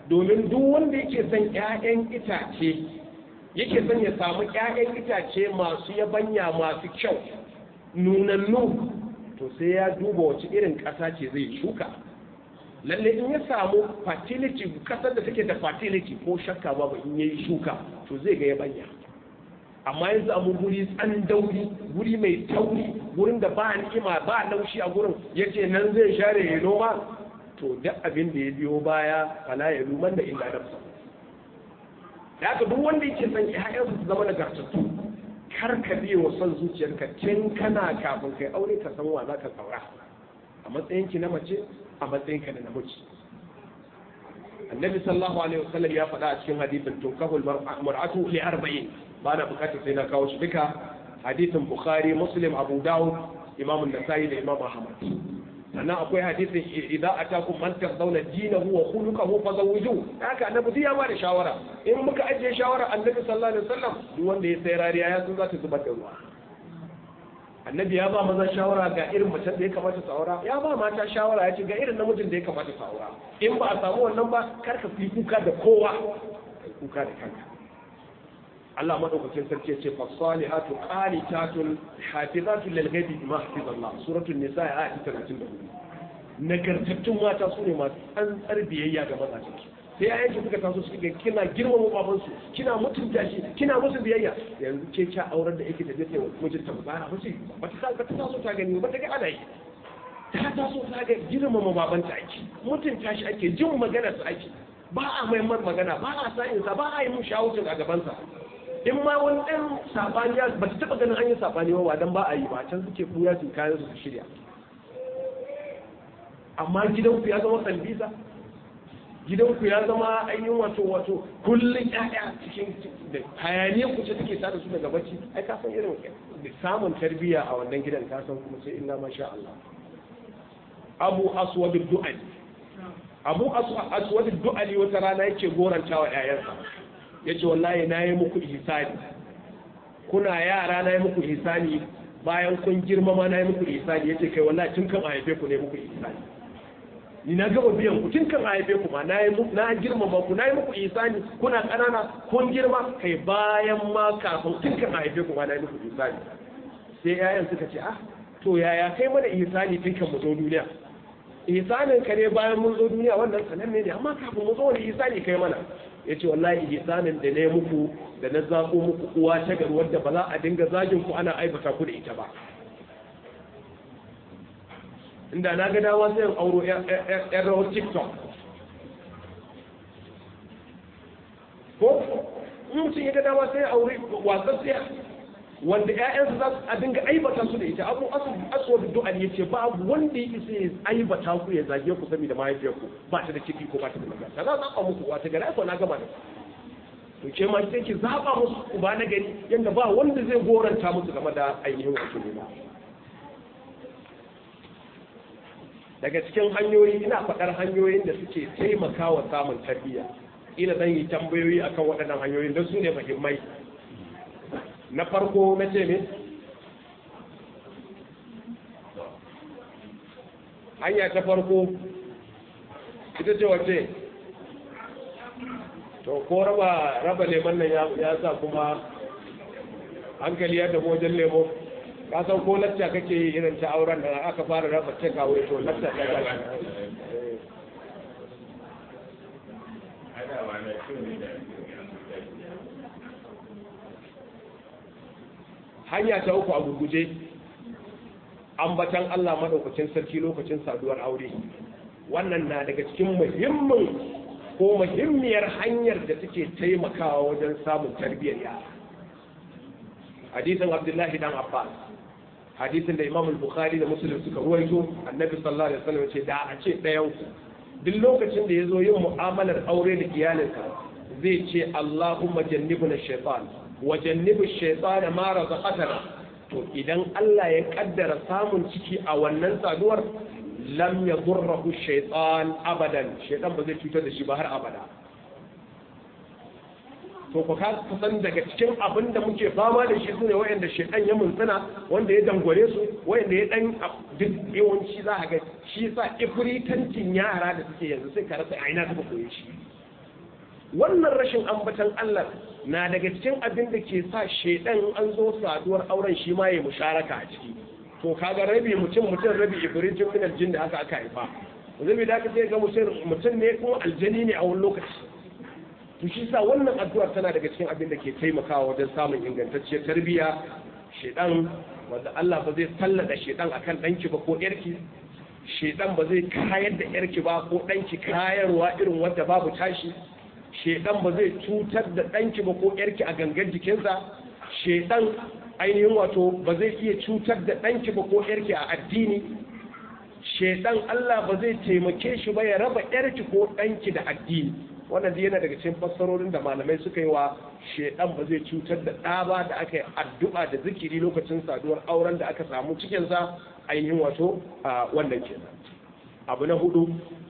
domin duk wanda yake son ƴaƴan itace yake son ya samu ƴaƴan itace masu yabanya masu kyau nunannu to sai ya duba wace irin ƙasa ce zai shuka lalle in ya samu fertility kasar da take da fertility ko shakka babu in yayi shuka to zai ga yabanya amma ya samu guri tsandauri guri mai tauri gurin da ba ni'ima ba laushi a gurin yace nan zai share ya noma to duk abin da ya biyo baya fala ya luman da illa nafsa da haka duk wanda yake son ƴaƴansu su zama nagartattu kar ka biye wa son zuciyarka tun kana kafin kai aure ka san wa za ka saura a matsayinki na mace a matsayinka na namiji annabi sallallahu alaihi wasallam ya faɗa a cikin hadisin tunkahul mar'atu li arba'in ba na bukatar sai na kawo shi duka hadisin bukhari muslim abu dawud imam an-nasai da imam ahmad sannan akwai hadisin idza atakum man tardawna dinahu wa khuluquhu fazawwiju haka annabi ya ba da shawara in muka ajiye shawara annabi sallallahu alaihi wasallam duk wanda ya sai rariya ya san za ta zubar da ruwa annabi ya ba maza shawara ga irin macen da ya kamata su aura ya ba mata shawara ya ce ga irin namijin da ya kamata su aura in ba a samu wannan ba kar ka fi kuka da kowa kai kuka da kanka Allah madaukakin sarki ya ce fasalihatu qanitatun hafizatun lil ghaibi bima hafizallah suratul nisa ayat 34 nagartattun mata su ne masu tsantsar biyayya ga mazajen sai ya yanke suka taso suka kina girmama babansu kina mutunta shi kina musu biyayya yanzu ke kya aurar da yake da zai mijinta ba ba ba ba ta ba ta taso ta gani ba ta ga ana yi ta taso ta ga girmama babanta ake mutunta shi ake jin magana su ake ba a maimar magana ba a sa'in sa ba a yi mun shawucin a gabansa in ma wani ɗan sabani ba ta taɓa ganin an yi sabani ba dan ba a yi ba can suke ɓuya su kayan su su shirya amma gidanku ya zama sambisa gidanku ya zama ainihin wato wato kullum ƴaƴa cikin da hayaniyar ku ce take sada su daga bacci ai ka san irin samun tarbiyya a wannan gidan ka san kuma sai illa masha Allah Abu Aswad du'ali Abu Aswad du'ali wata rana yake goranta wa ƴaƴansa yace wallahi na yi muku ihsani kuna yara na yi muku ihsani bayan kun girmama na yi muku ihsani yace kai wallahi tun kan a haife ku ne muku ihsani ni na gaba biyan ku tun kan haife ku ma na yi na girmama ku na yi muku isani kuna ƙanana kun girma kai bayan ma kafin tun kan haife ku ma na yi muku isani sai yayan suka ce ah to yaya kai mana isani tun kan mu zo duniya isanin ka ne bayan mun zo duniya wannan sananne ne amma kafin mu zo wani isani kai mana ya ce wallahi isanin da na yi muku da na zaƙo muku uwa ta gari wadda ba za a dinga zagin ku ana aibata ku da ita ba inda na ga dama sai auro yan rawar tiktok ko mutum ya ga dama sai aure wasan siya wanda ƴaƴansu za su a dinga aibata su da ita abu aswa da du'a ya ce babu wanda ya isa ya aibata ku ya zage ku saboda mahaifiyarku ba ta da ciki ko ba ta da magana za zaɓa muku wata gari ko na gama da to ke ma sai ki zaɓa musu uba na gari yadda ba wanda zai goranta musu game da ainihin wato ne daga cikin hanyoyi ina faɗar hanyoyin da suke taimakawa samun tarbiyya ina zan yi tambayoyi akan waɗannan hanyoyin don su ne muhimmai na farko na ce ne hanya ta farko ita ce wace to ko raba raba leman nan ya sa kuma hankali ya tafi wajen lemo ka san ko lacca kake yi irin ta auren da aka fara raba cin kawo to lacca ta ga hanya ta uku a gurguje ambatan Allah madaukakin sarki lokacin saduwar aure wannan na daga cikin muhimmin ko muhimmiyar hanyar da take taimakawa wajen samun tarbiyyar yara hadisin abdullahi dan abbas hadisin da imam bukhari da muslim suka ruwaito annabi sallallahu alaihi wasallam ce da a ce ɗayan ku duk lokacin da ya zo yin mu'amalar aure da iyalinsa zai ce allahumma jannibna shaytan wa jannibu shaytana ma razaqatana to idan Allah ya kaddara samun ciki a wannan saduwar lam yadurruhu shaytan abadan shaytan ba zai cutar da shi ba har abada to ku ka san daga cikin abin da muke fama da shi sune wayanda shedan ya muntsina wanda ya dangware su wayanda ya dan duk yawanci za ka ga shi yasa ifritancin yara da suke yanzu sai ka rasa aina suka koyi shi wannan rashin ambatan Allah na daga cikin abin da ke sa shedan an zo saduwar auren shi ma ya musharaka a ciki to kaga rabi mutum mutum rabi ibrijin min aljin da haka aka haifa zabi da aka sai ga mutum mutum ne kuma aljani ne a wani lokaci to shi sa wannan addu'ar tana daga cikin abin da ke taimakawa wajen samun ingantacciyar tarbiyya shedan wanda Allah ba zai sallada shedan akan danki ba ko yarki shedan ba zai kayar da yarki ba ko danki kayarwa irin wanda babu tashi shedan ba zai cutar da danki ba ko yarki a gangan jikinsa shedan ainihin wato ba zai iya cutar da danki ba ko yarki a addini shedan Allah ba zai taimake shi ba ya raba yarki ko danki da addini wannan yana daga cikin fassarorin da malamai suka yi wa shedan ba zai cutar da ɗa ba da aka yi addu'a da zikiri lokacin saduwar auren da aka samu cikinsa ainihin wato a wannan kenan abu na hudu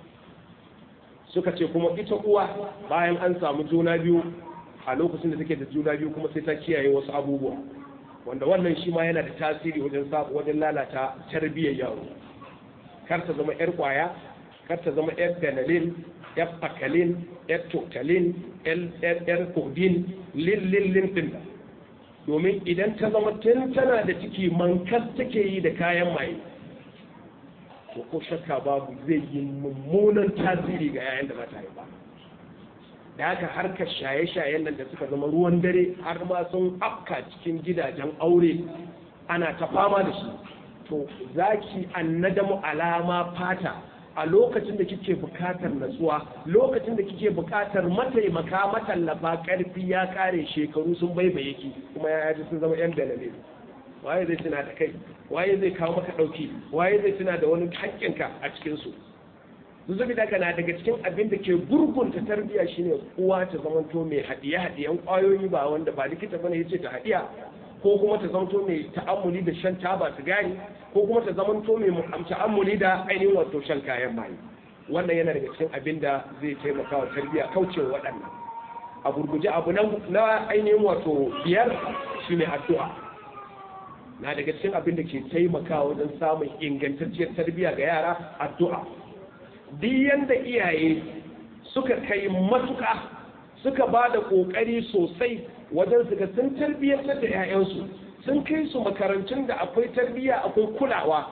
suka ce kuma ita uwa bayan an samu juna biyu a lokacin da take da juna biyu kuma sai ta kiyaye wasu abubuwa wanda wannan shi ma yana da tasiri wajen wajen lalata tarbiyyar yaro kar ta zama yar kwaya kar ta zama yar danalin yar fakalin yar totalin yar kodin lillillin din domin idan ta zama tun tana da ciki mankas take yi da kayan maye to ko shakka babu zai yi mummunan tasiri ga yayan da mata haifa da haka harkar shaye-shayen nan da suka zama ruwan dare har ma sun afka cikin gidajen aure ana ta fama da shi to zaki annadamu alama fata a lokacin da kike bukatar natsuwa lokacin da kike bukatar mataimaka matallafa karfi ya kare shekaru sun baibaye ki kuma ya yaji sun zama yan dalale waye zai tuna da kai waye zai kawo maka dauki waye zai tuna da wani hakkinka a cikin su zuzubi daga na daga cikin abin da ke gurgunta tarbiya shine uwa ta zamanto mai hadiye hadiyan kwayoyi ba wanda ba likita bane yace ta hadiya ko kuma ta zamanto mai ta'ammuli da shan taba sigari ko kuma ta zamanto mai ta'ammuli da ainihin wato shan kayan maye wannan yana daga cikin abin da zai taimaka wa tarbiya kaucewa waɗannan a gurguje abu na ainihin wato biyar shine addu'a na daga cikin abin da ke taimakawa wajen samun ingantacciyar tarbiya ga yara addu'a duk yanda iyaye suka kai matuka suka ba da ƙoƙari sosai wajen su ga sun tarbiyyantar da 'ya'yansu sun kai su makarantun da akwai tarbiyya akwai kulawa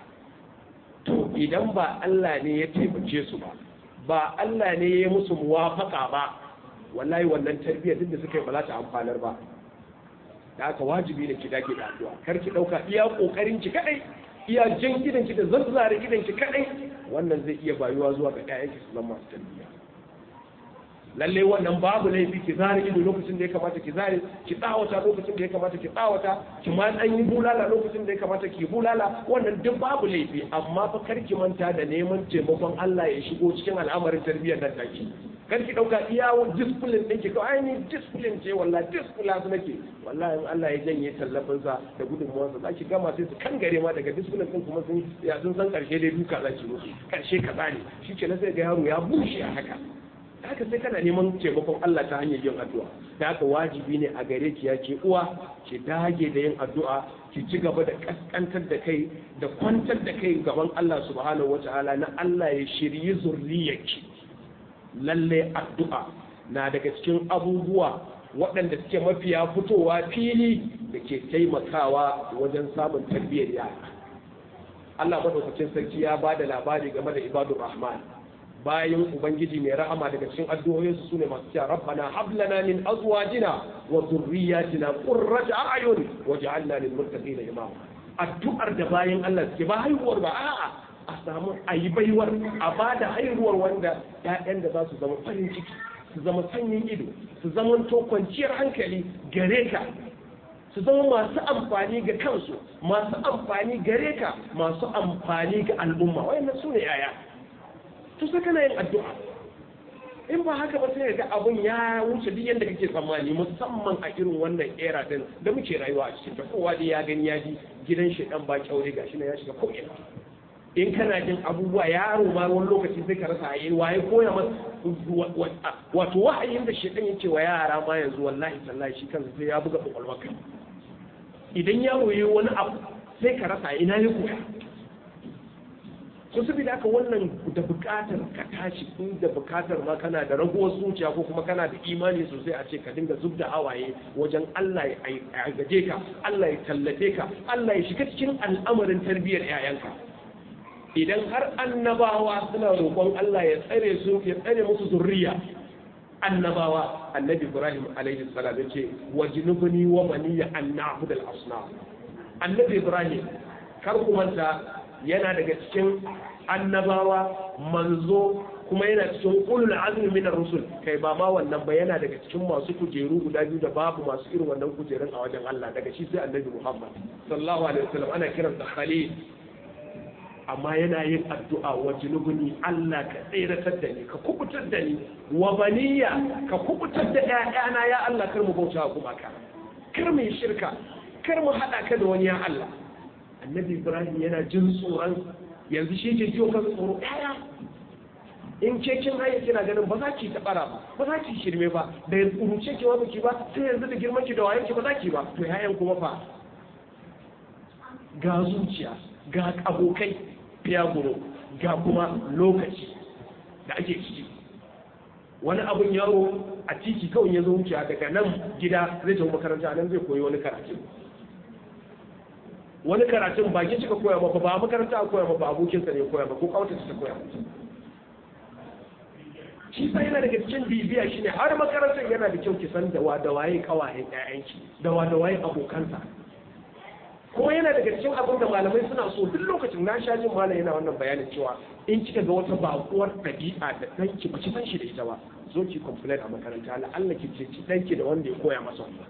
to idan ba Allah ne ya taimake su ba ba Allah ne ya musu muwafaka ba wallahi wannan tarbiyya duk da suka yi ba za ta amfanar ba da haka wajibi ne ki dage da addu'a kar ki dauka iya kokarin ki kadai iya jan gidan ki da zazzare gidan ki kadai wannan zai iya bayuwa zuwa ga ƴaƴan ki su zama masu tarbiyya lalle wannan babu laifi ki zare ido lokacin da ya kamata ki zare ki tsawata lokacin da ya kamata ki tsawata ki ma dan yi bulala lokacin da ya kamata ki bulala wannan duk babu laifi amma fa kar ki manta da neman taimakon Allah ya shigo cikin al'amarin tarbiyyar nan take kar ki dauka iya discipline din ki kawai ni discipline ce wallahi discipline su nake wallahi in Allah ya janye tallafin sa da gudunmuwar sa zaki gama sai su kangare ma daga discipline din kuma sun ya sun san karshe dai duka zaki musu karshe kaza ne shikenan sai ga yaro ya bushe a haka haka sai kana neman taimakon Allah ta hanyar yin addu'a da haka wajibi ne a gare ki ya ke uwa ki dage da yin addu'a ki ci gaba da kaskantar da kai da kwantar da kai gaban Allah subhanahu wata'ala na Allah ya shiryi zurriyarki lalle addu'a na daga cikin abubuwa waɗanda suke mafiya fitowa fili da ke taimakawa wajen samun tarbiyyar yara Allah madaukakin sarki ya ba da labari game da ibadur rahman bayan ubangiji mai rahama daga cikin addu'o'insu su ne masu cewa rabbana hab lana min azwajina wa dhurriyyatina qurrata a'yun waj'alna lil muttaqina imama addu'ar da bayan Allah suke ba haihuwar ba a'a a samu ayi baiwar a bada haihuwar wanda ƴaƴan da za su zama farin ciki su zama sanyin ido su zama to kwanciyar hankali gare ka su zama masu amfani ga kansu masu amfani gare ka masu amfani ga al'umma wayannan su ne yaya to sai kana yin addu'a in ba haka ba sai ga abun ya wuce duk yadda kake tsammani musamman a irin wannan era din da muke rayuwa a cikin ta kowa dai ya gani ya ji gidan shi dan ba kyaure gashi na ya shiga ko ina in kana jin abubuwa yaro ma wani lokaci sai ka rasa ayi waye koya masa wato wahayin da shi dan yake wa yara ma yanzu wallahi tallahi shi kansa sai ya buga kwakwalwarka idan yaro yayi wani abu sai ka rasa ina ya koya so saboda haka wannan da bukatar ka tashi in da bukatar ma kana da raguwar zuciya ko kuma kana da imani sosai a ce ka dinga zub da hawaye wajen Allah ya gaje ka Allah ya tallafe ka Allah ya shiga cikin al'amarin tarbiyyar 'ya'yanka idan har annabawa suna roƙon Allah ya tsare su ya tsare musu zurriya annabawa annabi Ibrahim alaihi salam yace wajnubni wa baniya an na'budu al-asnam annabi Ibrahim kar ku manta yana daga cikin annabawa manzo kuma yana cikin ulul azmi min rusul kai ba ma wannan ba yana daga cikin masu kujeru guda biyu da babu masu irin wannan kujerun a wajen Allah daga shi sai annabi Muhammad sallallahu alaihi wasallam ana kiransa khalil amma yana yin addu'a wa junubuni Allah ka tseratar da ni ka kubutar da ni wa baniya ka kubutar da ƴaƴana ya Allah kar mu bauta kuma ka kar mu yi shirka kar mu hada ka da wani ya Allah annabi Ibrahim yana jin tsoron yanzu shi ke jiyo kan tsoro ƴaƴa in ke kin haye kina ganin ba za ki tabara ba ba za ki shirme ba da yanzu kuruce ki ba ki ba sai yanzu da girman ki da wayan ki ba za ki ba to ƴaƴan kuma fa ga zuciya ga abokai fiyaguro ga kuma lokaci da ake ciki wani abun yaro a titi kawai ya zo wuce daga nan gida zai tafi makaranta nan zai koyi wani karatu wani karatun ba ki cika koya ba ba makaranta a koya ba abokinsa ne koya ba ko kawatarsa ta koya ba shi sai yana daga cikin bibiya shine har makarantar yana da kyau ki san da wa da waye kawayen ƴaƴanki da wa da waye abokansa kuma yana daga cikin abin da malamai suna so duk lokacin na sha jin malam yana wannan bayanin cewa in kika ga wata bakuwar ɗabi'a da ɗanki ba ki san shi da ita ba zo ki complain a makaranta la Allah ki ce ki ɗanki da wanda ya koya masa wannan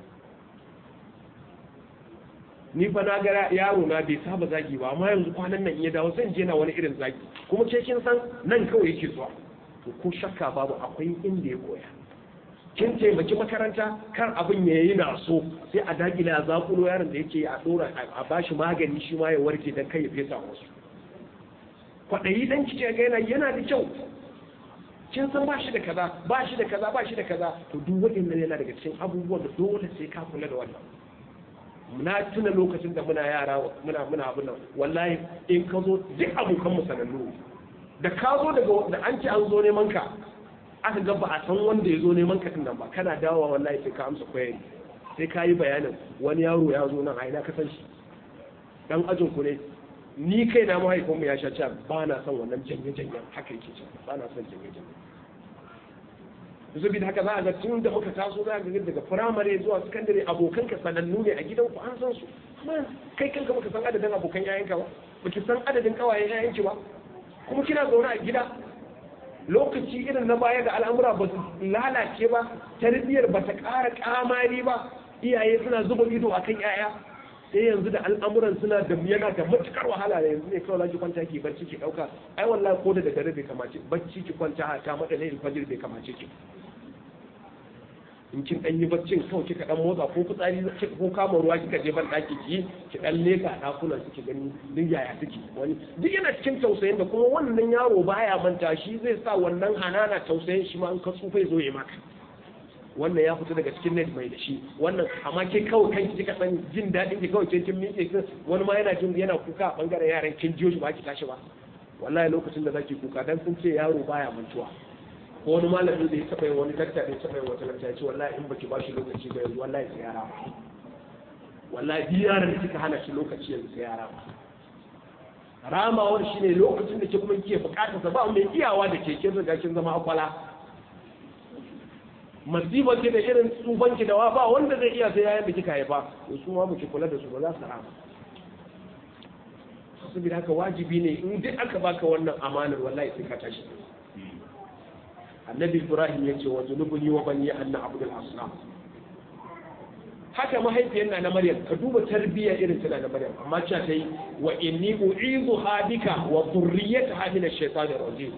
ni fa na ga yaro na bai saba zagi ba amma yanzu kwanan nan in ya dawo zan je na wani irin zagi kuma ke kin san nan kawai yake zuwa to ko shakka babu akwai inda ya koya kin taimaki makaranta kar abin ya yi na so sai a dagila a zakulo yaron da yake a dora a bashi magani shi ma ya warke dan kai ya fesa wasu kwaɗayi dan kike ga yana yana da kyau kin san ba shi da kaza ba shi da kaza ba shi da kaza to duk waɗannan yana daga cikin abubuwan da dole sai ka kula da wannan na tuna lokacin da muna yara muna muna abin nan wallahi in ka zo duk abokan mu sanannu da ka zo daga da an ci an zo neman ka aka ga ba a san wanda ya zo neman ka nan ba kana dawowa wallahi sai ka amsa koyari sai ka yi bayanin wani yaro ya zo nan a ina ka san shi dan ajin ku ne ni kai na mahaifinmu ya sha cewa ba na son wannan janye janyen haka yake cewa ba na son janye janyen saboda haka za a ga tun da muka taso za ga daga firamare zuwa sakandare abokanka sanannu ne a gidanku an san su kai kanka baka san adadin abokan yayanka ba baki san adadin kawayen yayanki ba kuma kina zaune a gida lokaci irin na baya da al'amura ba su lalace ba tarbiyyar ba ta ƙara ƙamari ba iyaye suna zuba ido a kan yaya sai yanzu da al'amuran suna da yana da matukar wahala da yanzu ne kawai za ki kwanta ki barci ki ɗauka ai wallahi ko da daddare bai kamace barci ki kwanta ta mata ne fajir bai kamace ki in kin dan yi baccin kawai kika dan motsa ko fitsari ko kama ruwa kika je ban daki ki ki dan leka dakunan ki gani duk yaya suke wani duk yana cikin tausayin da kuma wannan yaro baya manta shi zai sa wannan hanana tausayin shi ma in ka tsufa zo ya maka wannan ya fito daga cikin net mai da shi wannan amma ke kawai kanki kika san jin daɗin ki kawai kin miƙe kin wani ma yana jin yana kuka a bangaren yaran kin jiyo shi ba ki tashi ba wallahi lokacin da zaki kuka dan sun ce yaro baya mantuwa ko wani malami da ya taɓa yin wani dakta da ya taɓa yin wata lakta ya ce wallahi in baki ba shi lokaci ba yanzu wallahi sai yara ba wallahi duk yaran da kika hana shi lokaci yanzu sai yara ba ramawar shi ne lokacin da ke kuma kike bukatar sa ba mai iyawa da ke kin riga kin zama akwala masiba ce da irin tsufan ki da wa ba wanda zai iya sai yayin da kika haifa to su ma muke kula da su ba za su rama saboda haka wajibi ne in duk aka baka wannan amanar wallahi sai ka tashi annabi ibrahim ya ce wa zunubuni wa bani anna abdul asnam haka mahaifiyar na na maryam ka duba tarbiyya irin tana na maryam amma cewa ta yi wa inni u'izu habika wa dhurriyyataha min ash-shaytan ar-rajim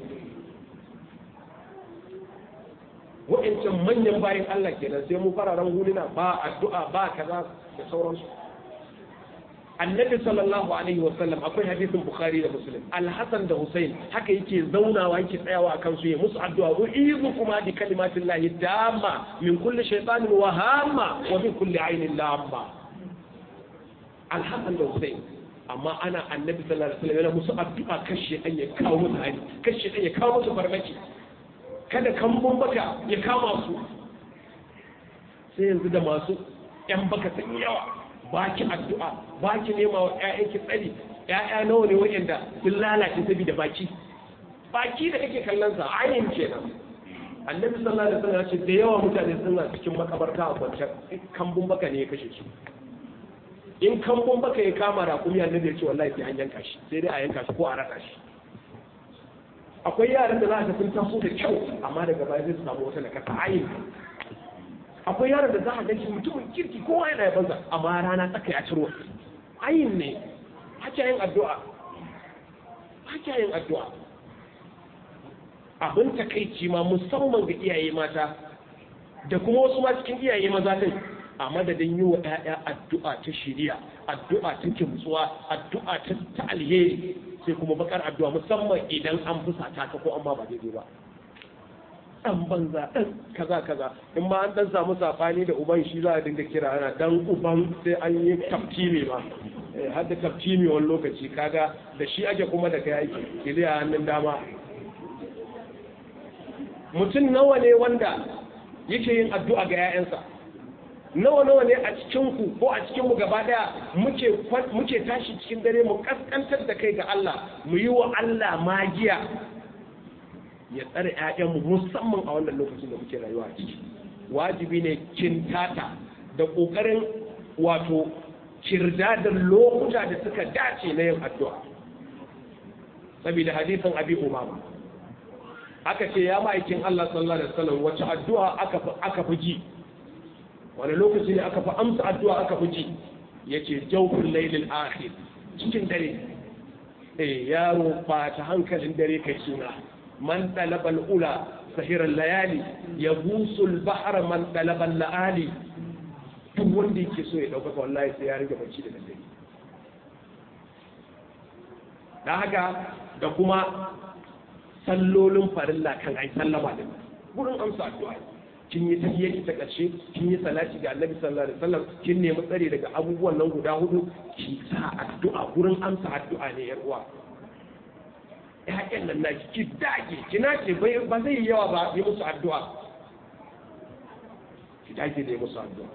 wa'ancan manyan bayan Allah kenan sai mu fararen huluna ba addu'a ba kaza da sauransu annabi sallallahu alaihi wa sallam akwai hadisin bukhari da muslim al-hasan da husain haka yake zaunawa yake tsayawa akan su ya musu addu'a wa izu kuma bi kalimatin lahi damma min kulli shaytanin wa hamma wa min kulli ainin lamma al-hasan da husain amma ana annabi sallallahu alaihi wasallam yana musu addu'a kashe dan ya kawo musu hari kashe dan ya kawo musu farmaki kada kambun baka ya kama su sai yanzu da masu yan baka sun yawa baki addu'a baki nema wa ƴaƴanki tsari ƴaƴa nawa ne wa'anda sun lalace saboda baki baki da kake kallon sa ayin kenan annabi sallallahu alaihi wasallam ya ce da yawa mutane suna cikin makabarta a kwance kambun baka ne ya kashe su in kambun baka ya kama rakumi annabi ya ce wallahi sai an yanka shi sai dai a yanka shi ko a raka shi akwai yaran da za ka sun taso da kyau amma daga baya zai samu wata nakasa ayin akwai yaran da za a ganshi mutumin kirki kowa yana yabansa amma rana tsaka ya ciro ayin ne haka yin addu'a haka yin addu'a abin takaici ma musamman ga iyaye mata da kuma wasu ma cikin iyaye maza din a madadin yi wa 'ya'ya addu'a ta shiriya addu'a ta kimtsuwa addu'a ta alheri sai kuma bakar addu'a musamman idan an fusata ka ko an ba ba daidai ba dan banza dan kaza kaza in ma an dan samu safani da uban shi za a dinga kira ana dan uban sai an yi taftimi ma har da taftimi wani lokaci kaga da shi ake kuma da kai aiki kiliya hannun dama mutum nawa ne wanda yake yin addu'a ga 'ya'yansa nawa nawa ne a cikin ku ko a cikin mu gaba daya muke muke tashi cikin dare mu kaskantar da kai ga Allah mu yi wa Allah magiya ya tsare ƴaƴanmu musamman a wannan lokacin da muke rayuwa a ciki wajibi ne kintata da ƙoƙarin wato kirdadar lokuta da suka dace na yin addu'a saboda hadisin abi umama aka ce ya ma'aikin Allah sallallahu alaihi wasallam wace addu'a aka aka fi ji wani lokaci ne aka fi amsa addu'a aka fi ji yace jawful laylil akhir cikin dare eh yaro ba ta hankalin dare kai suna man talabal ula sahirar layali ya busul bahar man talabal la'ali duk wanda yake so ya ɗaukaka wallahi sai ya rage bacci da daddare da haka da kuma sallolin farilla kan ai sallama da gurin amsa addu'a kin yi tahiyyar ta ƙarshe kin yi salati ga annabi sallallahu alaihi wasallam kin nemi tsare daga abubuwan nan guda hudu ki sa addu'a gurin amsa addu'a ne yar uwa ƴaƴan nan na ki dage ki nace ba zai yi yawa ba yi musu addu'a ki dage da yi musu addu'a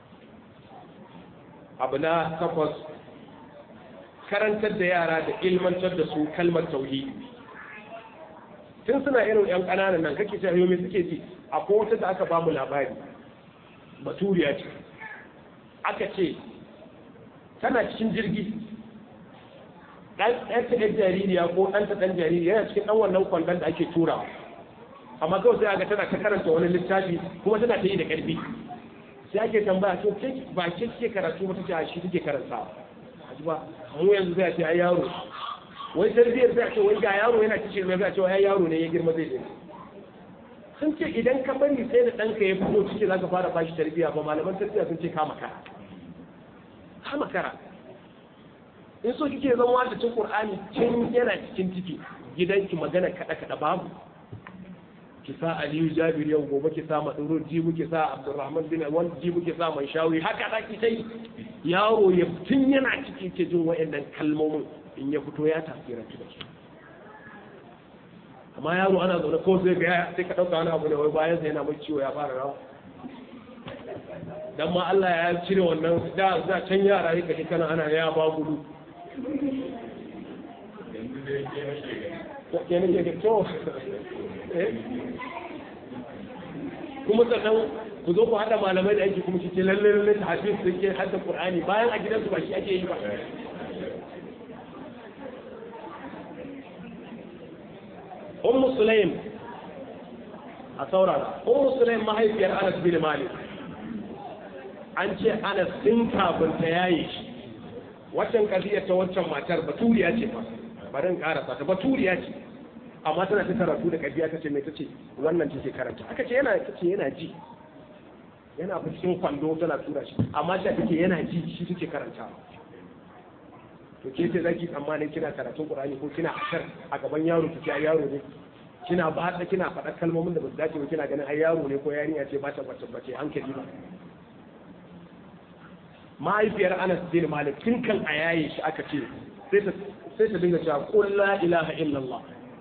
abu na takwas karantar da yara da ilmantar da su kalmar tauhidi tun suna irin yan ƙananan nan kake cewa yomi suke ji akwai wata da aka bamu labari baturiya ce aka ce tana cikin jirgi ɗan ta ɗan jaririya ko ɗan ta ɗan jariri yana cikin ɗan wannan kwandon da ake turawa amma kawai sai aga tana ta karanta wani littafi kuma tana ta yi da ƙarfi sai ake tambaya to ke ba ke ke karatu ba ta ce shi take karantawa ba mu yanzu zai ce ai yaro wai tarbiyyar zai ce wai ga yaro yana cikin mai zai ce ai yaro ne ya girma zai daina sun ce idan ka bari sai da ɗanka ya fito ciki za ka fara bashi tarbiyya ba malaman tarbiyya sun ce kama kara kama kara in so kike zama wata cin qur'ani tun yana cikin ciki gidanki magana kada kada babu ki sa aliyu jabir yau gobe ki sa maduro jibu ki sa abdurrahman bin wal jibu ki sa man shawi haka da ki sai yaro ya tun yana ciki ke jin wayannan kalmomin in ya fito ya tafsira ki da su amma yaro ana zaune ko sai ga sai ka dauka wani abu ne wai bayan sai yana mai ciwo ya fara rawa dan ma Allah ya cire wannan da za can yara yake kaje kana ana ya ba gudu ke ne ke to kuma sannan ku zo ku haɗa malamai da ake kuma shi ce lalle lalle ta hafiz da ke hadda qur'ani bayan a gidansu ba shi ake yi ba ummu sulaim a saurara ummu sulaim mahaifiyar anas bin malik an ce anas din kafin ta yaye shi waccan kadiyar ta waccan matar baturiya ce ba bari in karasa ta baturiya ce amma tana ta karatu da kabiya ta ce mai ta ce wannan take karanta aka ce yana ta ce yana ji yana fi cikin kwando tana tura shi amma ta take yana ji shi take karanta to ke ce zaki tsammanin kina karatun qur'ani ko kina ashar a gaban yaro ki ai yaro ne kina ba da kina faɗa kalmomin da ba su dace ba kina ganin ai yaro ne ko yarinya ce ba ta bace bace hankali ba mahaifiyar Anas bin Malik tun kan a yaye shi aka ce sai ta sai ta dinga cewa qul la ilaha illallah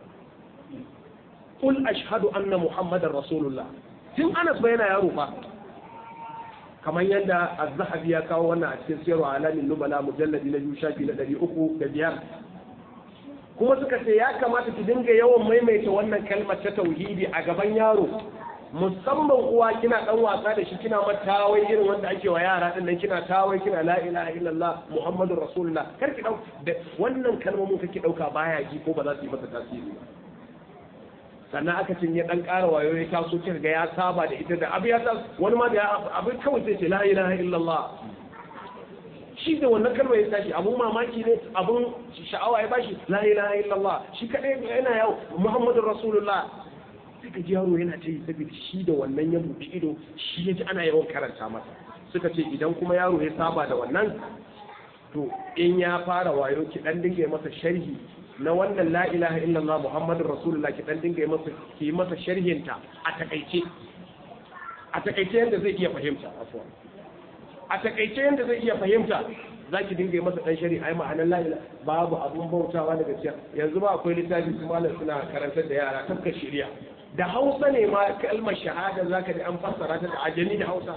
qul ashhadu anna muhammadar rasulullah tun Anas ba yana yaro fa kamar yadda az-zahabi ya kawo wannan a cikin sirru alamin nubala mujalladi na biyu shafi na ɗari uku da biyar kuma suka ce ya kamata ki dinga yawan maimaita wannan kalmar ta tauhidi a gaban yaro musamman uwa kina dan wasa da shi kina mata tawai irin wanda ake wa yara din nan kina tawai kina la ilaha illallah muhammadur rasulullah kar ki dauka wannan kalmomin kake dauka baya ji ko ba za su yi masa tasiri ba sannan aka cin ya dan ƙara wayo ya taso kin ga ya saba da ita da abu ya ta wani ma da abin kawai sai ce la ilaha illallah shi da wannan kalmar ya tashi abun mamaki ne abun sha'awa ya bashi la ilaha illallah shi kadai yana yau muhammadur rasulullah sai ka ji yaro yana ta yi saboda shi da wannan ya buɗe ido shi ya ji ana yawan karanta masa suka ce idan kuma yaro ya saba da wannan to in ya fara wayo ki dan dinga masa sharhi na wannan la ilaha illallah muhammadur rasulullah ki dan dinga masa ki masa sharhinta a takaice a takaice yanda zai iya fahimta afwan a takaice yanda zai iya fahimta za ki dinga yi masa dan shari ai ma'anar la ilaha babu abun bautawa daga gaskiya yanzu ba akwai littafi su malam suna karantar da yara tafkar shari'a da hausa ne ma kalmar shahada zaka da an fassara ta da ajami da hausa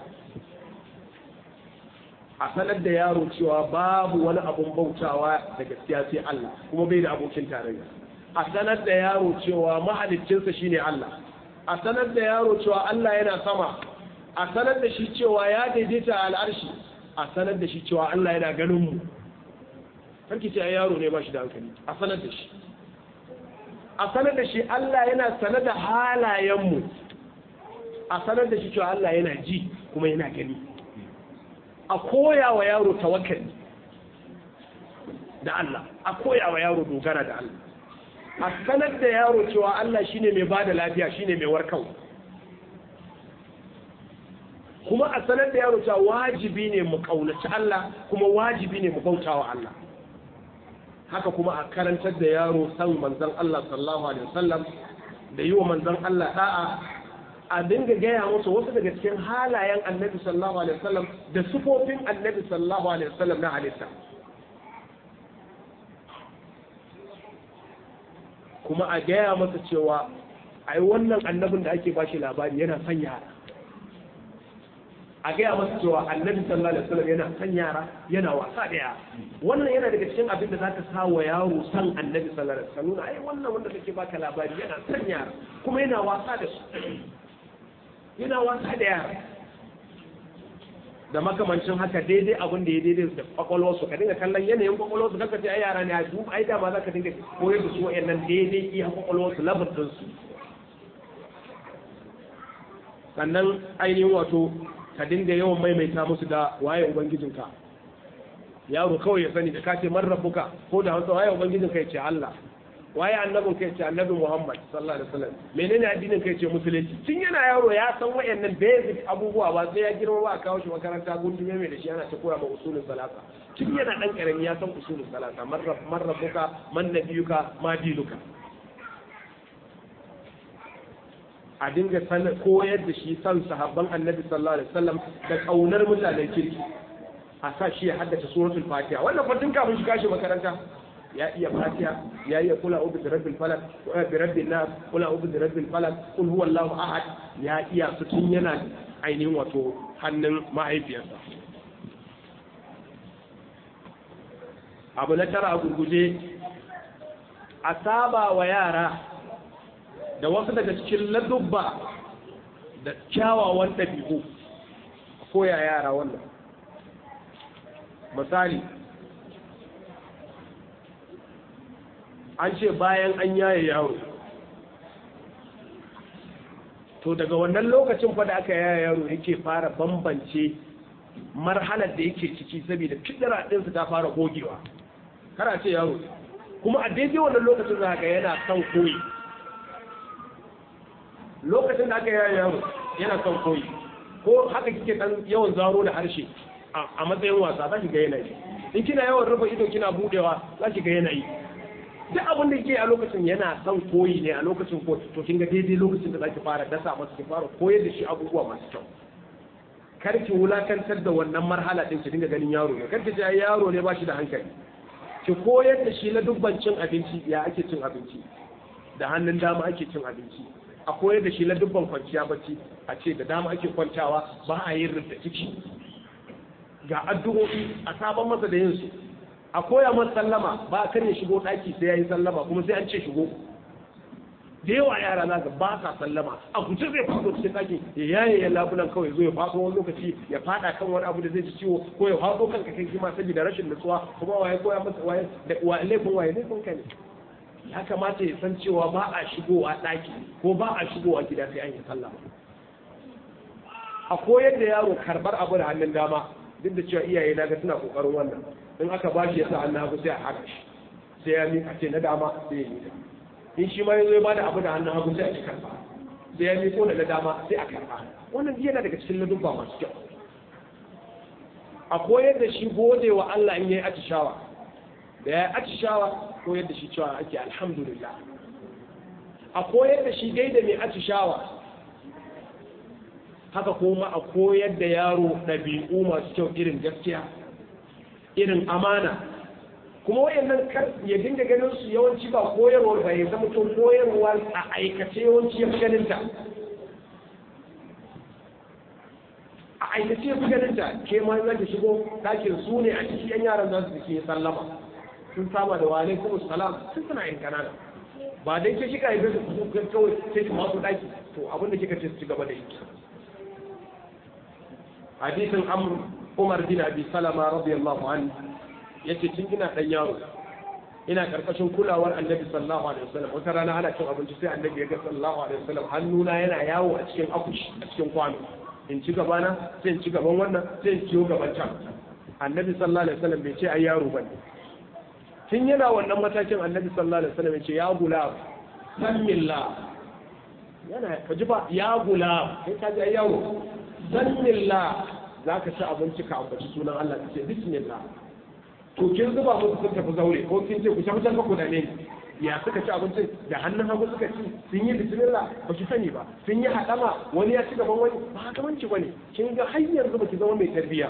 a sanar da yaro cewa babu wani abun bautawa da gaskiya sai Allah kuma bai da abokin tarayya a sanar da yaro cewa mahaliccinsa shine Allah a sanar da yaro cewa Allah yana sama a sanar da shi cewa ya daidaita al'arshi a sanar da shi cewa Allah yana ganin mu sarki ce yaro ne ba shi da hankali a sanar da shi a sanar da shi Allah yana sanar da halayenmu a sanar da shi cewa Allah yana ji kuma yana gani a koya wa yaro tawakkali da Allah a koya wa yaro dogara da Allah a sanar da yaro cewa Allah shine mai bada lafiya shine mai warkarwa kuma a sanar da yaro cewa wajibi ne mu kaunaci Allah kuma wajibi ne mu bautawa Allah haka kuma a karantar da yaro san manzon Allah sallallahu alaihi wasallam da yi wa manzon Allah da'a a dinga gaya musu wasu daga cikin halayen annabi sallallahu alaihi wasallam da sufofin annabi sallallahu alaihi wasallam na halitta kuma a gaya masa cewa ai wannan annabin da ake bashi labari yana son yara a gaya masa cewa annabi sallallahu alaihi wasallam yana son yara yana wasa da yara wannan yana daga cikin abin da zaka sa wa yaro san annabi sallallahu alaihi wasallam ai wannan wanda kake baka labari yana son yara kuma yana wasa da su yana wasa da yara da makamancin haka daidai abin da ya daidai da kwakwalwarsu ka dinga kallon yanayin kwakwalwarsu kanka ce ai yara ne a duk ai dama za ka dinga koyar da su wayannan daidai iya kwakwalwarsu labar su sannan ainihin wato ka dinga yawan maimaita musu da waye ubangijinka yaro kawai ya sani da ka ce man rabbuka ko da hausa waye ubangijinka ya ce Allah waye annabin kai ce annabi Muhammad sallallahu alaihi wasallam menene addinin kai ce musulunci tun yana yaro ya san wayannan basic abubuwa ba sai ya girma ba a kawo shi makaranta gundume mai da shi ana ta koya ma usulul salasa tun yana dan karami ya san usulul salasa man rabb man rabbuka man nabiyuka ma dinuka a dinga san koyar da shi san sahabban annabi sallallahu alaihi wasallam da kaunar mutanen kirki a sa shi ya haddace suratul fatiha wannan fa tun kafin shiga shi makaranta ya iya fatiha ya iya kula ubi da rabbil falak bi rabbin nas kula ubi da rabbil falak kul huwallahu ahad ya iya su tun yana ainihin wato hannun mahaifiyarsa abu na tara a gurguje a saba wa yara da wasu daga cikin ladubba da kyawawan ɗabi'u koya yara wannan misali an ce bayan an yaye yaro to daga wannan lokacin fa da aka yaye yaro yake fara bambance marhalar da yake ciki saboda fidira ɗinsu ta fara gogewa kara ce yaro kuma a daidai wannan lokacin da haka yana son koyi lokacin da aka yaye yaro yana son koyi ko haka kike dan yawan zaro da harshe a matsayin wasa za ki ga yanayi in kina yawan rufe ido kina budewa za ki ga yanayi duk abin da ke a lokacin yana son koyi ne a lokacin ko to kin ga daidai lokacin da zaki fara dasa masa ki fara koyar da shi abubuwa masu kyau kar ki wulakantar da wannan marhala din ki dinga ganin yaro ne kar ki ji yaro ne ba shi da hankali ki koyar da shi na dubban cin abinci ya ake cin abinci da hannun dama ake cin abinci a koyar da shi na dubban kwanciya bacci a ce da dama ake kwantawa ba a yin rubda ciki ga addu'o'i a sabon masa da yin su a koya masa sallama ba a kan ya shigo ɗaki sai ya yi sallama kuma sai an ce shigo da yawa yara za ba sa sallama a guje zai faɗo cikin ɗakin ya yaye ya labulan kawai zo ya faɗo wani lokaci ya faɗa kan wani abu da zai ji ciwo ko ya faɗo kanka kai kima saboda rashin nutsuwa kuma waye koya masa waye da wa laifin waye laifin ka ne ya kamata ya san cewa ba a shigowa ɗaki ko ba a shigowa gida sai an yi sallama a koyar da yaro karɓar abu da hannun dama duk da cewa iyaye na ga suna kokarin wannan in aka ba shi ya sa hannun hagu sai a haka shi sai ya miƙa ce na dama sai ya miƙa in shi ma ya zo ya bada abu da hannun hagu sai a ci karba sai ya miko da na dama sai a karba wannan yana daga cikin ladubba masu kyau a koyar da shi gode wa Allah in yayi atishawa da ya atishawa koyar da shi cewa ake alhamdulillah a koyar da shi gaida mai atishawa haka kuma a koyar da yaro ɗabi'u masu kyau irin gaskiya irin amana kuma wayannan kar ya dinga ganin su yawanci ba koyarwa ba ya zama to koyarwa a aikace yawanci ya fi ganin ta a aikace ya fi ganin ta ke ma za ta shigo ɗakin su ne a cikin yan yaran za su ke sallama sun saba da walai kuma salam sun suna yin kanana ba dai ke shiga yanzu su kawai sai su masu ɗaki to abin da kika ce su ci gaba da yi hadisin amr umar bin abi salama radiyallahu anhu yace tun ina dan yaro ina karkashin kulawar annabi sallallahu alaihi wasallam wata rana ana cin abinci sai annabi ya ga sallallahu alaihi wasallam hannuna yana yawo a cikin akushi a cikin kwano in ci gaba na sai in ci gaban wannan sai in ciyo gaban can annabi sallallahu alaihi wasallam bai ce ai yaro bane tun yana wannan matakin annabi sallallahu alaihi wasallam ya ce ya gulam sanillah yana ka ji ba ya gulam sai ka ji ai yaro sanillah zaka ci abinci ka ambaci sunan Allah ka ce bismillah to kin zuba musu sun tafi zaure ko kin ce ku tafi can ku da ne ya suka ci abincin da hannun hagu suka ci sun yi bismillah ba ki sani ba sun yi hadama wani ya ci gaban wani ba gabanci bane kin ga har yanzu ba ki zama mai tarbiyya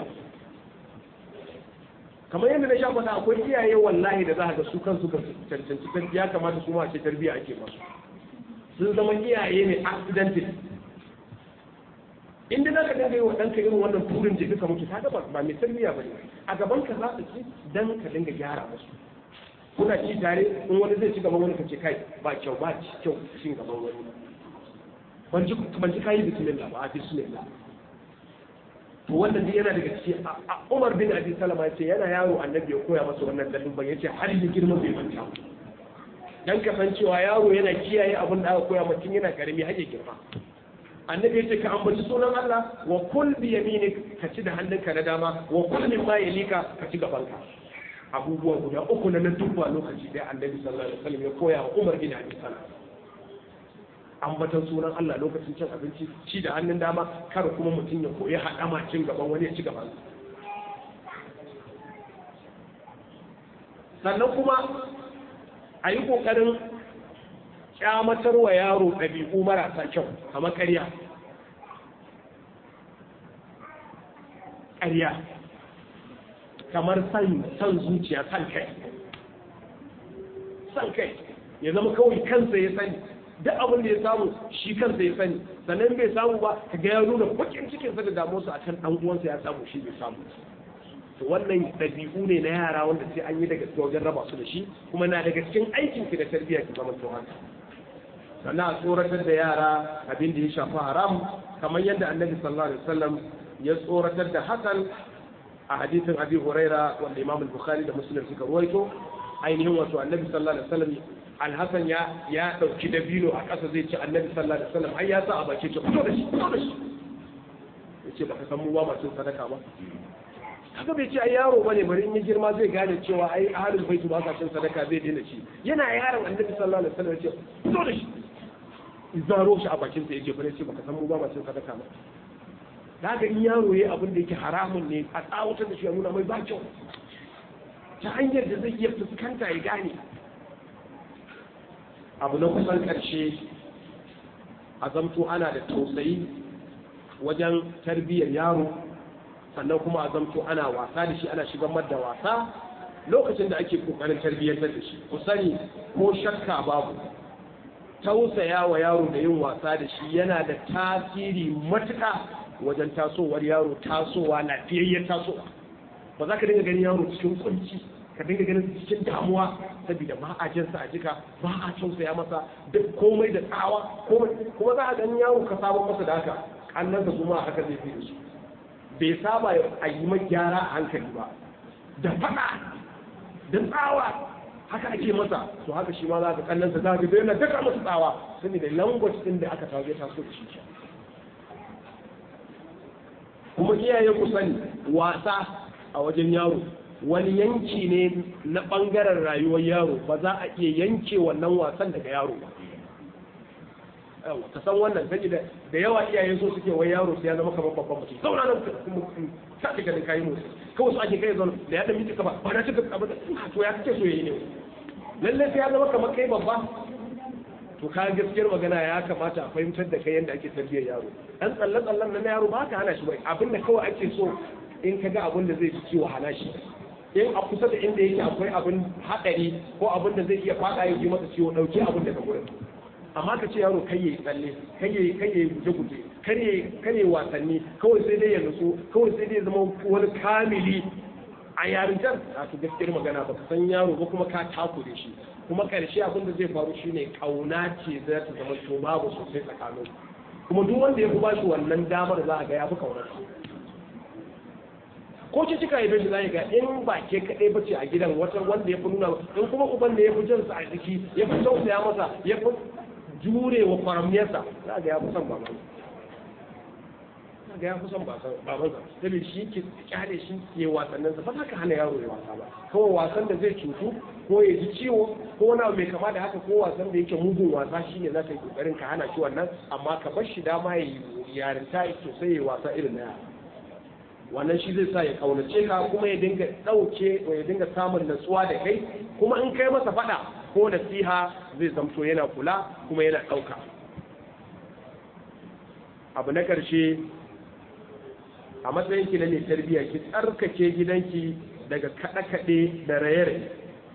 kamar yadda na sha faɗa akwai iyaye wallahi da za ga su kansu ka cancanci tarbiyya kamata su ma ce tarbiyya ake masu sun zama iyaye ne accidental inda za ka dinga yi wa ɗanka irin wannan turin jiki ka mutu kaga ba mai tarbiyya ba ne a gaban ka za ka ci dan ka dinga gyara musu kuna ci tare in wani zai ci gaban wani ka ce kai ba kyau ba ci kyau cin gaban wani ban ji ban ji kai bismillah ba a bismillah to wannan dai yana daga ciki a Umar bin Abi Salama ya ce yana yaro annabi ya koya masa wannan dalilin ban yace har ya girma bai manta dan kasancewa yaro yana kiyaye abin da aka koya mutum yana karami har ya girma annabi yace ka ambaci sunan Allah wa kul bi yaminik ka ci da hannunka na dama wa kul min ma yalika ka ci gabanka abubuwa guda uku na dubba lokaci da annabi sallallahu alaihi wasallam ya koya wa Umar bin Abi Salam ambatan sunan Allah lokacin cin abinci ci da hannun dama kar kuma mutum ya koyi haɗama cin gaban wani ya ci gaban sannan kuma a yi ƙoƙarin kyamatar wa yaro ɗabi'u marasa kyau kamar ƙarya ƙarya kamar san zuciya san kai san kai ya zama kawai kansa ya sani duk abin da ya samu shi kansa ya sani sannan bai samu ba ka ga ya nuna bakin cikinsa da damuwarsa a kan ɗan uwansa ya samu shi bai samu to wannan ɗabi'u ne na yara wanda sai an yi daga wajen raba su da shi kuma na daga cikin aikin ki da tarbiyya ki zama to haka sannan a tsoratar da yara abin da ya shafi haram kamar yadda annabi sallallahu alaihi wasallam ya tsoratar da hakan a hadisin abi huraira wanda imam al-bukhari da muslim suka ruwaito ainihin wato annabi sallallahu alaihi wasallam alhassan ya ya dauki dabino a ƙasa zai ci annabi sallallahu alaihi wasallam ai ya sa a baki ce fito da shi fito da shi yace baka san mu ba masu sadaka ba kaga bai ce ai yaro bane bari in ya girma zai gane cewa ai ahlul bait ba sa cin sadaka zai daina ci yana yaron annabi sallallahu alaihi wasallam yace fito da shi izaro shi a bakin sa yace bare ce baka san mu ba masu sadaka ba daga in yaro yayi abin da yake haramun ne a tsawatar da shi a nuna mai ba kyau ta hanyar da zai iya fuskanta ya gane abu na kusan ƙarshe a zamto ana da tausayi wajen tarbiyyar yaro sannan kuma a zamto ana wasa da shi ana shigar da wasa lokacin da ake kokarin tarbiyyantar da shi ku sani ko shakka babu tausaya wa yaro da yin wasa da shi yana da tasiri matuƙa wajen tasowar yaro tasowa lafiyayyen tasowa ba za ka dinga ganin yaro cikin kunci ka dinga ganin cikin damuwa saboda ba a jinsa a jika ba a tausaya masa duk komai da tsawa kuma za a ganin yaro ka saba masa da haka kannansa kuma haka zai fi da su bai saba a yi mai gyara a hankali ba da faɗa da tsawa haka ake masa to haka shi ma za ka kannansa za ka yana daka masa tsawa saboda language din da aka tawo taso da shi kuma iyaye ku sani wasa a wajen yaro wani yanki ne na ɓangaren rayuwar yaro ba za a iya yanke wannan wasan daga yaro ba ka san wannan sai da da yawa iyaye so suke wai yaro sai ya zama kamar babban mutum zauna nan ka ta ganin kayi motsi kawai su ake kai zauna da ya dan miki kaba ba na cika kaba da to ya kace so yayi ne lalle sai ya zama kamar kai babba to ka gaskiyar magana ya kamata a fahimtar da kai yadda ake tarbiyyar yaro dan tsalle tsallen na yaro ba ka hana shi bai abinda kawai ake so in ka ga abin da zai ci ciwo hana shi in a kusa da inda yake akwai abin haɗari ko abin da zai iya faɗa ya ji masa ciwo ɗauki abin daga wurin amma ka ce yaro kai yayi tsalle kai yayi kai yayi guje guje kar yayi kar yayi wasanni kawai sai dai ya nutsu kawai sai dai ya zama wani kamili a yarintar a to gaskiyar magana ba ka san yaro ba kuma ka takure shi kuma karshe abin da zai faru shine kauna ce za ta zama to babu sosai tsakanin kuma duk wanda ya fi bashi wannan damar za a ga ya fi kaunar ko ce cika yi shi zai ga in ba ke kaɗai bace a gidan wata wanda ya fi nuna in kuma uban da ya fi jinsa a jiki ya fi tausaya masa ya fi jure wa kwaramniyarsa za ga ya fi son baban ga ya fi son babansa saboda shi ke kyale shi ke wasannin sa ba za ka hana yaro ya wasa ba kawai wasan da zai cutu ko ya ji ciwo ko wani mai kama da haka ko wasan da yake mugun wasa shi ne za ka yi kokarin ka hana shi wannan amma ka bar shi dama ya yi yarinta sosai ya wasa irin na yara wannan shi zai sa ya kaunace ka kuma ya dinga ɗauke ya dinga samun natsuwa da kai kuma in kai masa faɗa ko nasiha zai zamto yana kula kuma yana ɗauka abu na ƙarshe a matsayin ki na mai tarbiyya ki tsarkake gidanki daga kaɗe-kaɗe da raye-raye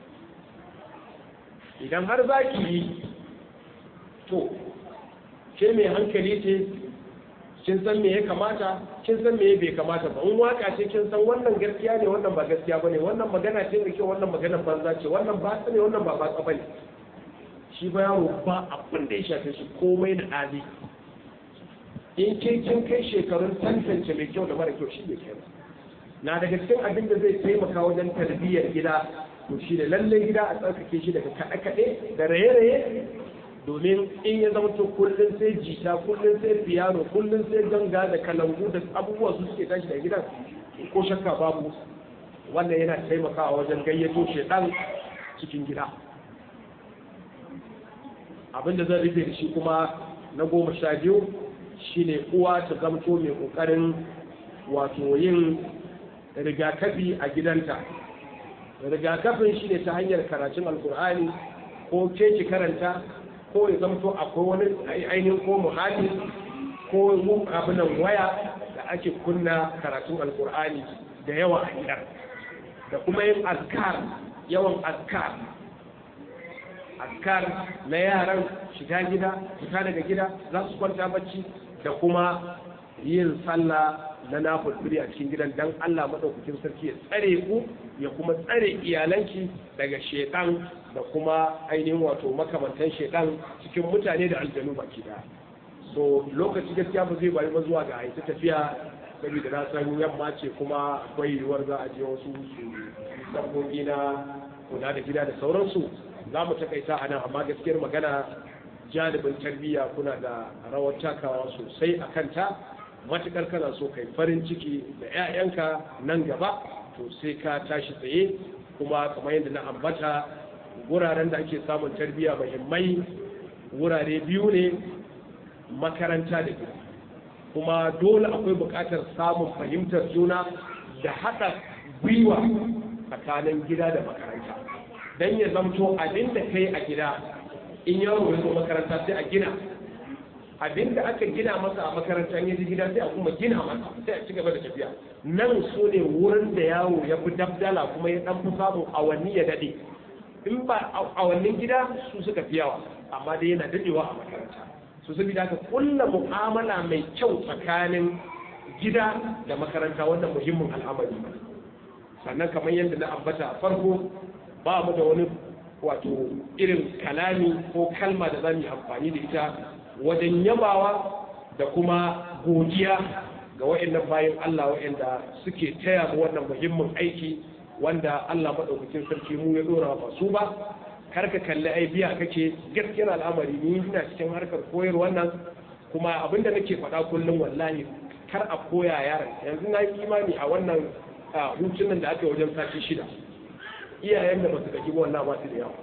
idan har za ki yi to ke mai hankali ce kin san me ya kamata kin san me bai kamata ba in waka ce kin san wannan gaskiya ne wannan ba gaskiya bane wannan magana ce da kyau wannan magana banza ce wannan ba ne wannan ba ba bane shi ba yaro ba abin da ya shafe shi komai da ɗali in ke kin kai shekarun tantance mai kyau da mara kyau shi ne kai na daga cikin abin da zai taimaka wajen tarbiyyar gida to shi ne lallai gida a tsarkake shi daga kaɗe-kaɗe da raye-raye domin in ya zama to kullum sai jita kullum sai piano kullum sai ganga da kalangu da abubuwa su suke tashi da gidan ko shakka babu wannan yana taimakawa wajen gayyato shedan cikin gida abinda zan rufe da shi kuma na goma sha biyu shine uwa ta zamto mai kokarin wato yin rigakafi a gidanta rigakafin shine ta hanyar karatun alkur'ani ko ke ki karanta ko ya zamto akwai wani ainihin ko muhalli ko abinan waya da ake kunna karatun alkur'ani da yawa a gidan da kuma yin azkar yawan azkar azkar na yaran shiga gida fita daga gida za su kwanta bacci da kuma yin sallah na nafulfuri a cikin gidan dan Allah madaukakin sarki ya tsare ku ya kuma tsare iyalanki daga shedan da kuma ainihin wato makamantan shedan cikin mutane da aljanu baki da so lokaci gaskiya ba zai bari ba zuwa ga aita tafiya saboda na san yamma ce kuma akwai yiwuwar za a je wasu su sabbobi na kula da gida da sauransu za mu takaita a nan amma gaskiyar magana janibin tarbiyya kuna da rawar takawa sosai a kanta matukar kana so kai farin ciki da 'ya'yanka nan gaba to sai ka tashi tsaye kuma kamar yadda na ambata wuraren da ake samun tarbiyya muhimmai wurare biyu ne makaranta da gida kuma dole akwai buƙatar samun fahimtar juna da haɗa gwiwa tsakanin gida da makaranta don ya zamto abin da kai a gida in yaro ya zo makaranta sai a gina abinda aka gina masa a makaranta ya ji gida sai a kuma gina masa sai a ci gaba da tafiya nan so ne wurin da yawo ya fi dabdala kuma ya dan fi samun awanni ya dade in ba awannin gida su suka fi yawa amma dai yana dadewa a makaranta su saboda haka kulla mu'amala mai kyau tsakanin gida da makaranta wannan muhimmin al'amari sannan kamar yadda na ambata farko ba mu da wani wato irin kalami ko kalma da za mu yi amfani da ita wajen yabawa da kuma godiya ga wa'annan bayan Allah wa'anda suke taya mu wannan muhimmin aiki wanda Allah maɗaukakin sarki mu ya ɗora ba su ba kar ka kalli ai biya kake gaskiyar al'amari ni ina cikin harkar koyar wannan kuma abinda nake faɗa kullum wallahi kar a koya yaron yanzu na yi imani a wannan hutunan da aka yi wajen sati shida iyayen da ba su gaji ba wannan ba su da yawa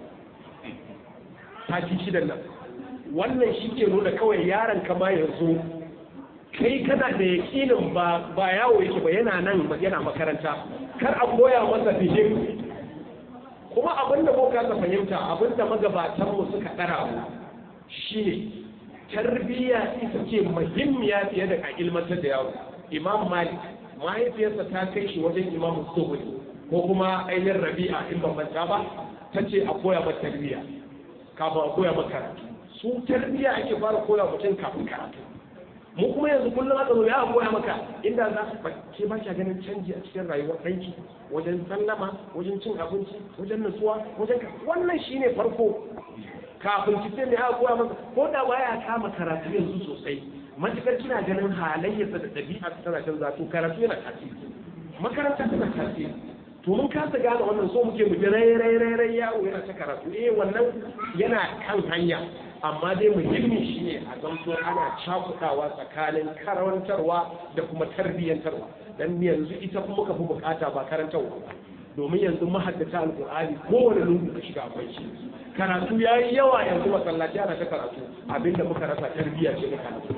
sati shidan nan wannan shi ke nuna kawai yaron ka ma yanzu kai kana da yakinin ba ba yawo yake ba yana nan yana makaranta kar a koya masa fihim kuma abin da muka ka fahimta abin da magabatan mu suka dara mu shine tarbiyya ita ce muhimmiya fiye da a ilmantar da yawo imam malik mahaifiyarsa ta kai shi wajen imam zuhuri ko kuma ainihin rabi'a in ban manta ba ta ce a koya mata tarbiyya kafin a koya mata karatu su tarbiyya ake fara koya mutum kafin karatu mu kuma yanzu kullum aka zo ya koya maka inda za su ke ba kya ganin canji a cikin rayuwar ɗanki wajen sallama wajen cin abinci wajen nutsuwa wajen wannan shine farko kafin ki sai me aka koya maka ko da baya kama karatu yanzu sosai matukar kina ganin halayyarsa da ɗabi'a tana canza to karatu yana tasiri makaranta tana tasiri to mun kasa gane wannan so muke mu ji rai rai rai rai yawo yana ta karatu eh wannan yana kan hanya amma dai muhimmi shine a zanto ana cakudawa tsakanin karantarwa da kuma tarbiyyantarwa dan yanzu ita kuma ka fi bukata ba karantarwa ba domin yanzu mahaddata alqur'ani kowane lungu ka shiga akwai shi karatu yayi yawa yanzu masallaci ana ta karatu abinda muka rasa tarbiyya ce na karatu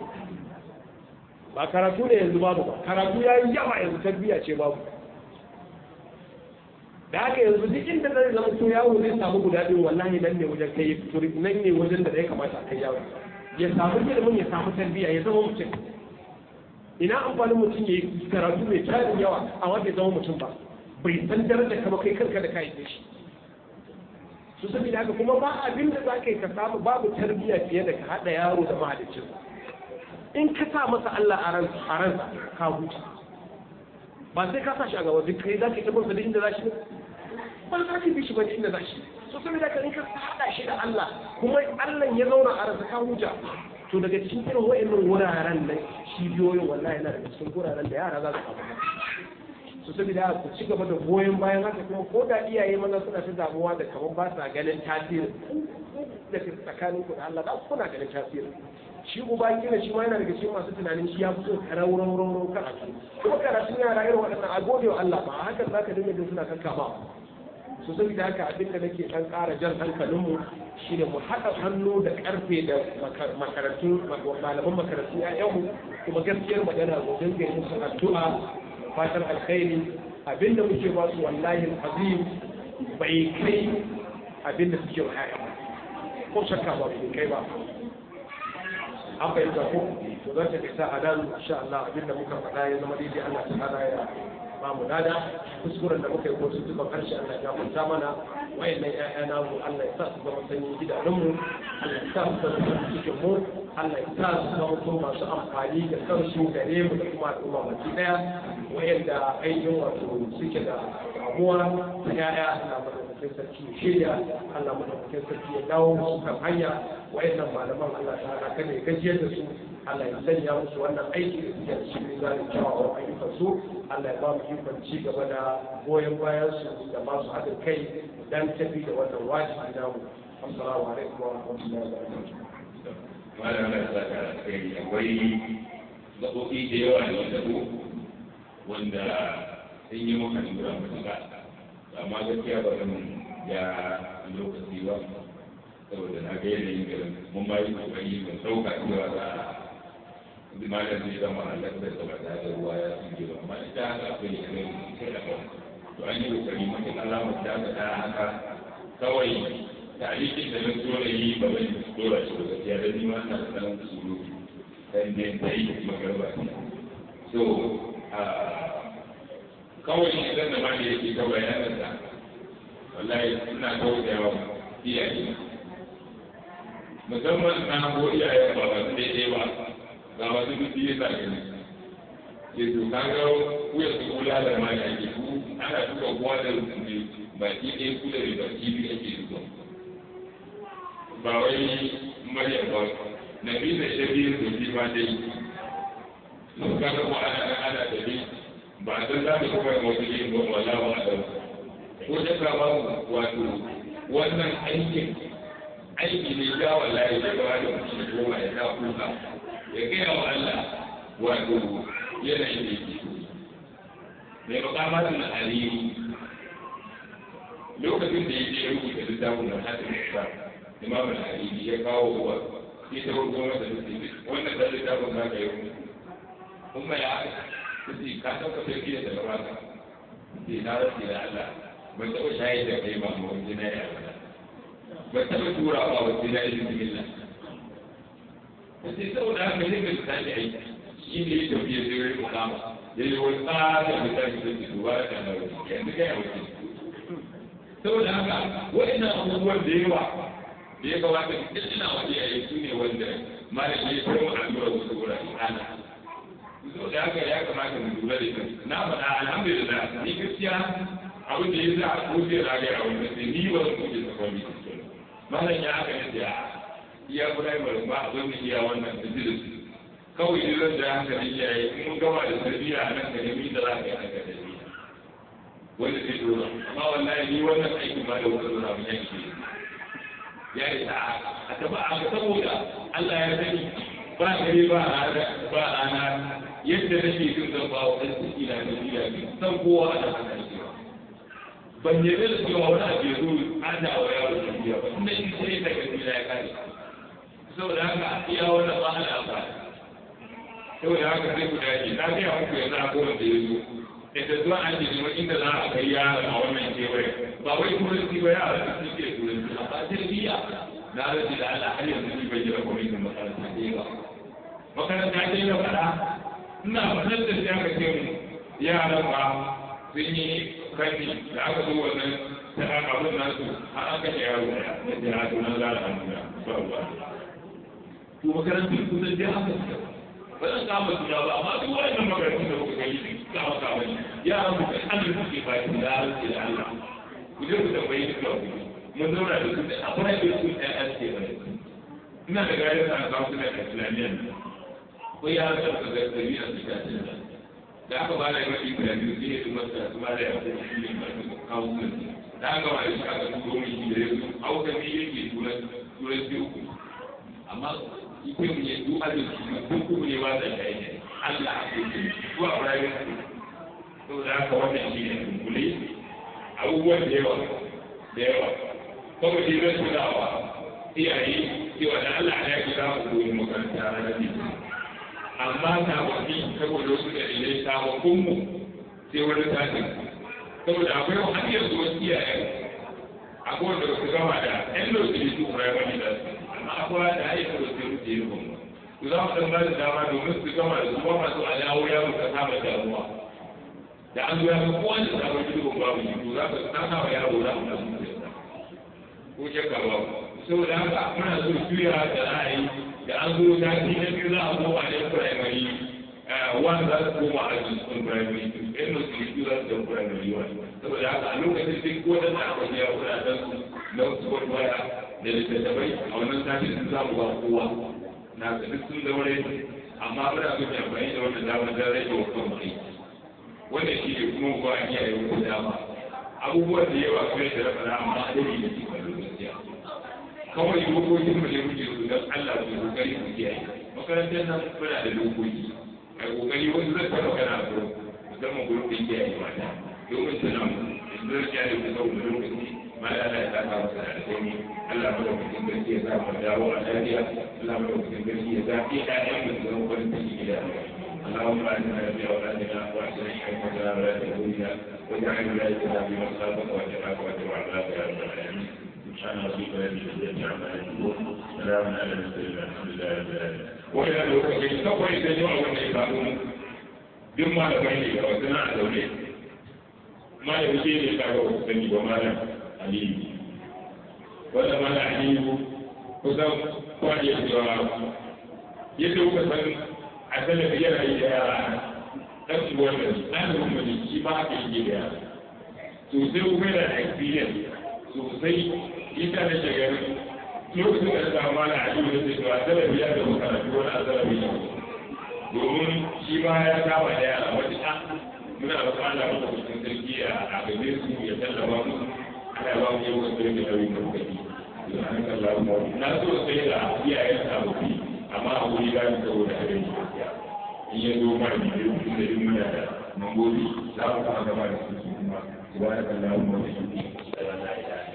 ba karatu ne yanzu babu ba karatu yayi yawa yanzu tarbiyya ce babu da haka yanzu duk inda zai zama to yawo zai samu guda ɗin wallahi nan ne wajen kai turi nan ne wajen da ya kamata a kai yawo ya samu ilimin ya samu tarbiyya ya zama mutum ina amfanin mutum ya yi karatu mai tarin yawa amma bai zama mutum ba bai san daraja kama kai kanka da kai shi su saboda haka kuma ba abin da za ka yi ka samu babu tarbiyya fiye da ka haɗa yaro da mahaliccin in ka sa masa Allah a ransa ka huta ba sai ka sa shi a gaba duk kai za ka yi tabbatar da inda za shi ba za ka bi shi ba inda za shi so saboda ka in ka haɗa shi da Allah kuma Allah ya zauna a ransa ka huta to daga cikin irin wa'annan wuraren nan cibiyoyin wallahi yana daga cikin wuraren da yara za su samu su saboda ku ci gaba da goyon bayan haka kuma ko da iyaye maza suna ta damuwa da kamar ba sa ganin tasiri da tsakanin ku da Allah da kuna ganin tasiri shi uba kila shi ma yana daga cikin masu tunanin shi ya fito karau rau rau karatu kuma karatun yara irin waɗannan a gode wa Allah ba a haka za ka dinga jin suna kanka ba su saboda haka abin da nake ɗan ƙara jan hankalinmu shine mu haɗa hannu da ƙarfe da makarantun malaman makarantun 'ya'yanmu kuma gaskiyar magana mu dinga yi musu addu'a fatan alkhairi abinda muke ba su wallahi azim bai kai abinda suke wa ƴaƴa ko shakka ba bai kai ba an fahimta ko to zan tafi sa a nan insha Allah abinda muka faɗa ya zama daidai Allah ta'ala ya ba mu nada kuskuren da muka yi ko tuntuban harshe Allah ya gafarta mana wayannan ƴaƴa namu Allah ya sa su zama sanyin gidanunmu Allah ya sa su zama cikin mu Allah ya sa su zama ko masu amfani da kansu gare mu da kuma al'umma baki daya wayanda ainihin wato suke da damuwa ta ƴaƴa Allah madaukakin sarki ya shirya Allah madaukakin sarki ya dawo musu kan hanya wayannan malaman Allah ta'ala kada ya gajiyar da su Allah ya sanya musu wannan aiki da suke da shi ne zai kyawawan ayyukan su Allah ya ba mu ikon ci gaba da goyon bayan su da masu haɗin kai dan tafi da wannan wajibi namu assalamu alaikum wa rahmatullahi wa barakatuh malam na sa ka kai akwai gaɓoɓi da yawa da wanda ko wanda sun yi maka lura matuƙa amma gaskiya ba zan ya lokaci ba saboda na ga yanayin garin mun ba yi kokari ban ɗauka cewa za a malam zai zama halartar da ba ta da ruwa ya suke ba amma ita haka akwai yanayin sai da ba to an yi kokari mutum alamar ta ta haka kawai tarihin da na so na yi ba zan dora shi ba gaskiya da ni ma ina da ɗan surutu dan dai dai magarba so kawai shi dan da ma da yake ta bayanan sa wallahi ina tausayawa iyaye musamman na ko iyaye ba ba su daidai ba ga wasu duk ya sa gani ke to ka ga wuya su kula da ma da ake ku ana duka kowa da ne baki ɗaya ku da baki biyu ake duka ba wai maryam ba na bi da shabi da shi ba dai sun ka ga ana ana da bi ba san za mu kuma wasu yin ba wala ba a dauka ko da ka ba wato wannan aikin aiki ne ya wallahi da ba da mutum goma ya ta kuka ya gaya wa Allah wato yanayin da yake mai makamatin aliyu lokacin da yake rubuta littafin da hadin da imamu aliyu ya kawo wa ya ta rubuta masa littafi wannan da littafin za ka yi kuma ya kusi ka ɗauka sarki da daga baka sai na rasu da Allah ban taɓa shayar da kai ba ma wani na ya ban taɓa tura ba wani na yi bismillah sai saboda haka ne ka tashi aiki shi ne ya tafi ya zai rai kama ya yi wani tsada da tashi da su ba da na wani yanzu kai a wajen saboda haka waɗannan abubuwan da yawa da ya kamata duk ina waje a yi su ne wanda malami ya kai wa allurar wasu wurare ana so da haka ya kamata mu lura da ita na faɗa alhamdulillah ni gaskiya abin da ya sa a kofi na ga a wani sai ni ba zan kofi ta kwami malam ya haka ne da iya primary ba abin da iya wannan da su kawai ne zan da hankali iyaye in mun gama da tarbiyya a nan ka nemi da za ka yi haka da ni wanda zai dora amma wallahi ni wannan aikin ba da wata dora mun yanke ya yi ta a taɓa a saboda Allah ya sani ba gare ba rana ba rana yadda nake jin zan ba wa ɗan ciki na da iya san kowa a nan ana cewa ban yarda da cewa wani abu ya zo ana wa yaro da biya ba inda in sai ta gani ya kare saboda haka iya wannan ba ana amfani saboda haka sai ku dace na ga muku yanzu a kowane da ya zo ita zuwa an ce neman inda za a kai yaron a wannan kewaye ba wai turanci ba yara da suke turanci amma tarbiyya na rage da Allah har yanzu ni bai jira kwamitin makaranta ɗaya ba makaranta ɗaya na faɗa ina faɗar da shi aka ce mu yaran ba sun yi kanni da aka zo wannan ta abin nasu har aka ce yaro ɗaya da jira sunan lara hannu ba ruwa to makarantun kusan dai haka suka ba zan kama suna ba amma duk wannan makarantun da kuka gani duk kama kama ne yaran mu kan an da suke baki da rantsi da Allah ku je ku tambayi duk da kuke mun zauna da su a kuma da su ɗaya an ce bane ina da gari da aka kawo da islamiyyar ko ya ga da ga dari a cikin da da aka ba da mai da biyu sai su masa su ba da ya ko shi ne mai kawo su da aka ba da shi aka turo mu shi da yau auka ne yake turan turan biyu amma ike mu ne duk azin shi duk kuma ne ba da shi ne Allah a cikin su a rayuwar saboda haka wannan shi ne dunkule abubuwan da yawa da yawa kawai dai zan tunawa iyaye cewa da Allah ya kira ku koyi makaranta ranar litinin amma sababbi saboda wasu dalilai sababbin mu sai wani tashin saboda akwai har yanzu wasu iyaye akwai wanda su gama da yan lokacin su primary da su amma akwai da haifar da su rufe yi kuma su za mu san ba da dama domin su gama da su ba masu a dawo ya muka kama damuwa da an zo ya ga kowa da sabon jirgin babu shi to za ka tsaka wa yaro da amma ko shakka ba saboda haka muna so juya da ra'ayi da an zo ta ci na biyu za a koma ne primary one za su koma a cikin primary two ɗan da su yi za su da primary one saboda haka a lokacin duk waɗanda aka biya kuɗaɗen su na wasu waya da littattafai a wannan sashen sun samu ba kowa na ga duk sun zaure amma muna so amfani da wannan damar don rage wa kan aiki wannan shi ne kuma ba a iya yi wata dama abubuwan da yawa kuma da rafa na amma a dade da cikin gaskiya kawai dokokin mu ne muke su don Allah su kokari su kiyaye makarantar nan muna da dokoki a kokari wasu zai taɓa kana so musamman gurin da kiyaye mata domin su nan yanzu zai kiyaye su sau da lokaci ma da Allah ya saka masa da alheri Allah mu da mutum gaske ya sa mu dawo a lafiya Allah mu da mutum gaske ya sa ƴaƴan mu su zama farin ciki gida اللهم اجعلنا في اولادنا واحسن حكمتنا ولا تهوينا واجعل ولايتنا في مصابك واتقاك واتبع عذابك يا رب العالمين سبحان ربك رب العزة عما يصفون سلام على المرسلين الحمد لله رب العالمين وإلى الوقت kawai da yawa wanda ya samu duk malamai ne ga wasu na zaune malam shi ne ka ga wasu sani ba malam aliyu wanda malam aliyu kusan kwaje cewa yadda kuka san a salafi yana yi da yara ɗan su wannan ɗalibin mu ne shi ma haka yake da yara sosai kuma yana da experience sosai ita da shagar lokacin da ta ma na aliyu da cewa salafi ya da makarantu wani a salafi ne domin shi ma ya kama da yara wata ɗan muna da Allah maka cikin sarki a gabe su ya tallafa mu ana ba mu yau da da nauyin da kuka yi na so sai da iyayen sababbi amma a wuri za mu saboda a rai gaskiya in ya zo mara mai yau da yin muna da mambobi za mu kama gaba da su kuma su ba da kallon mu da shi da rana ya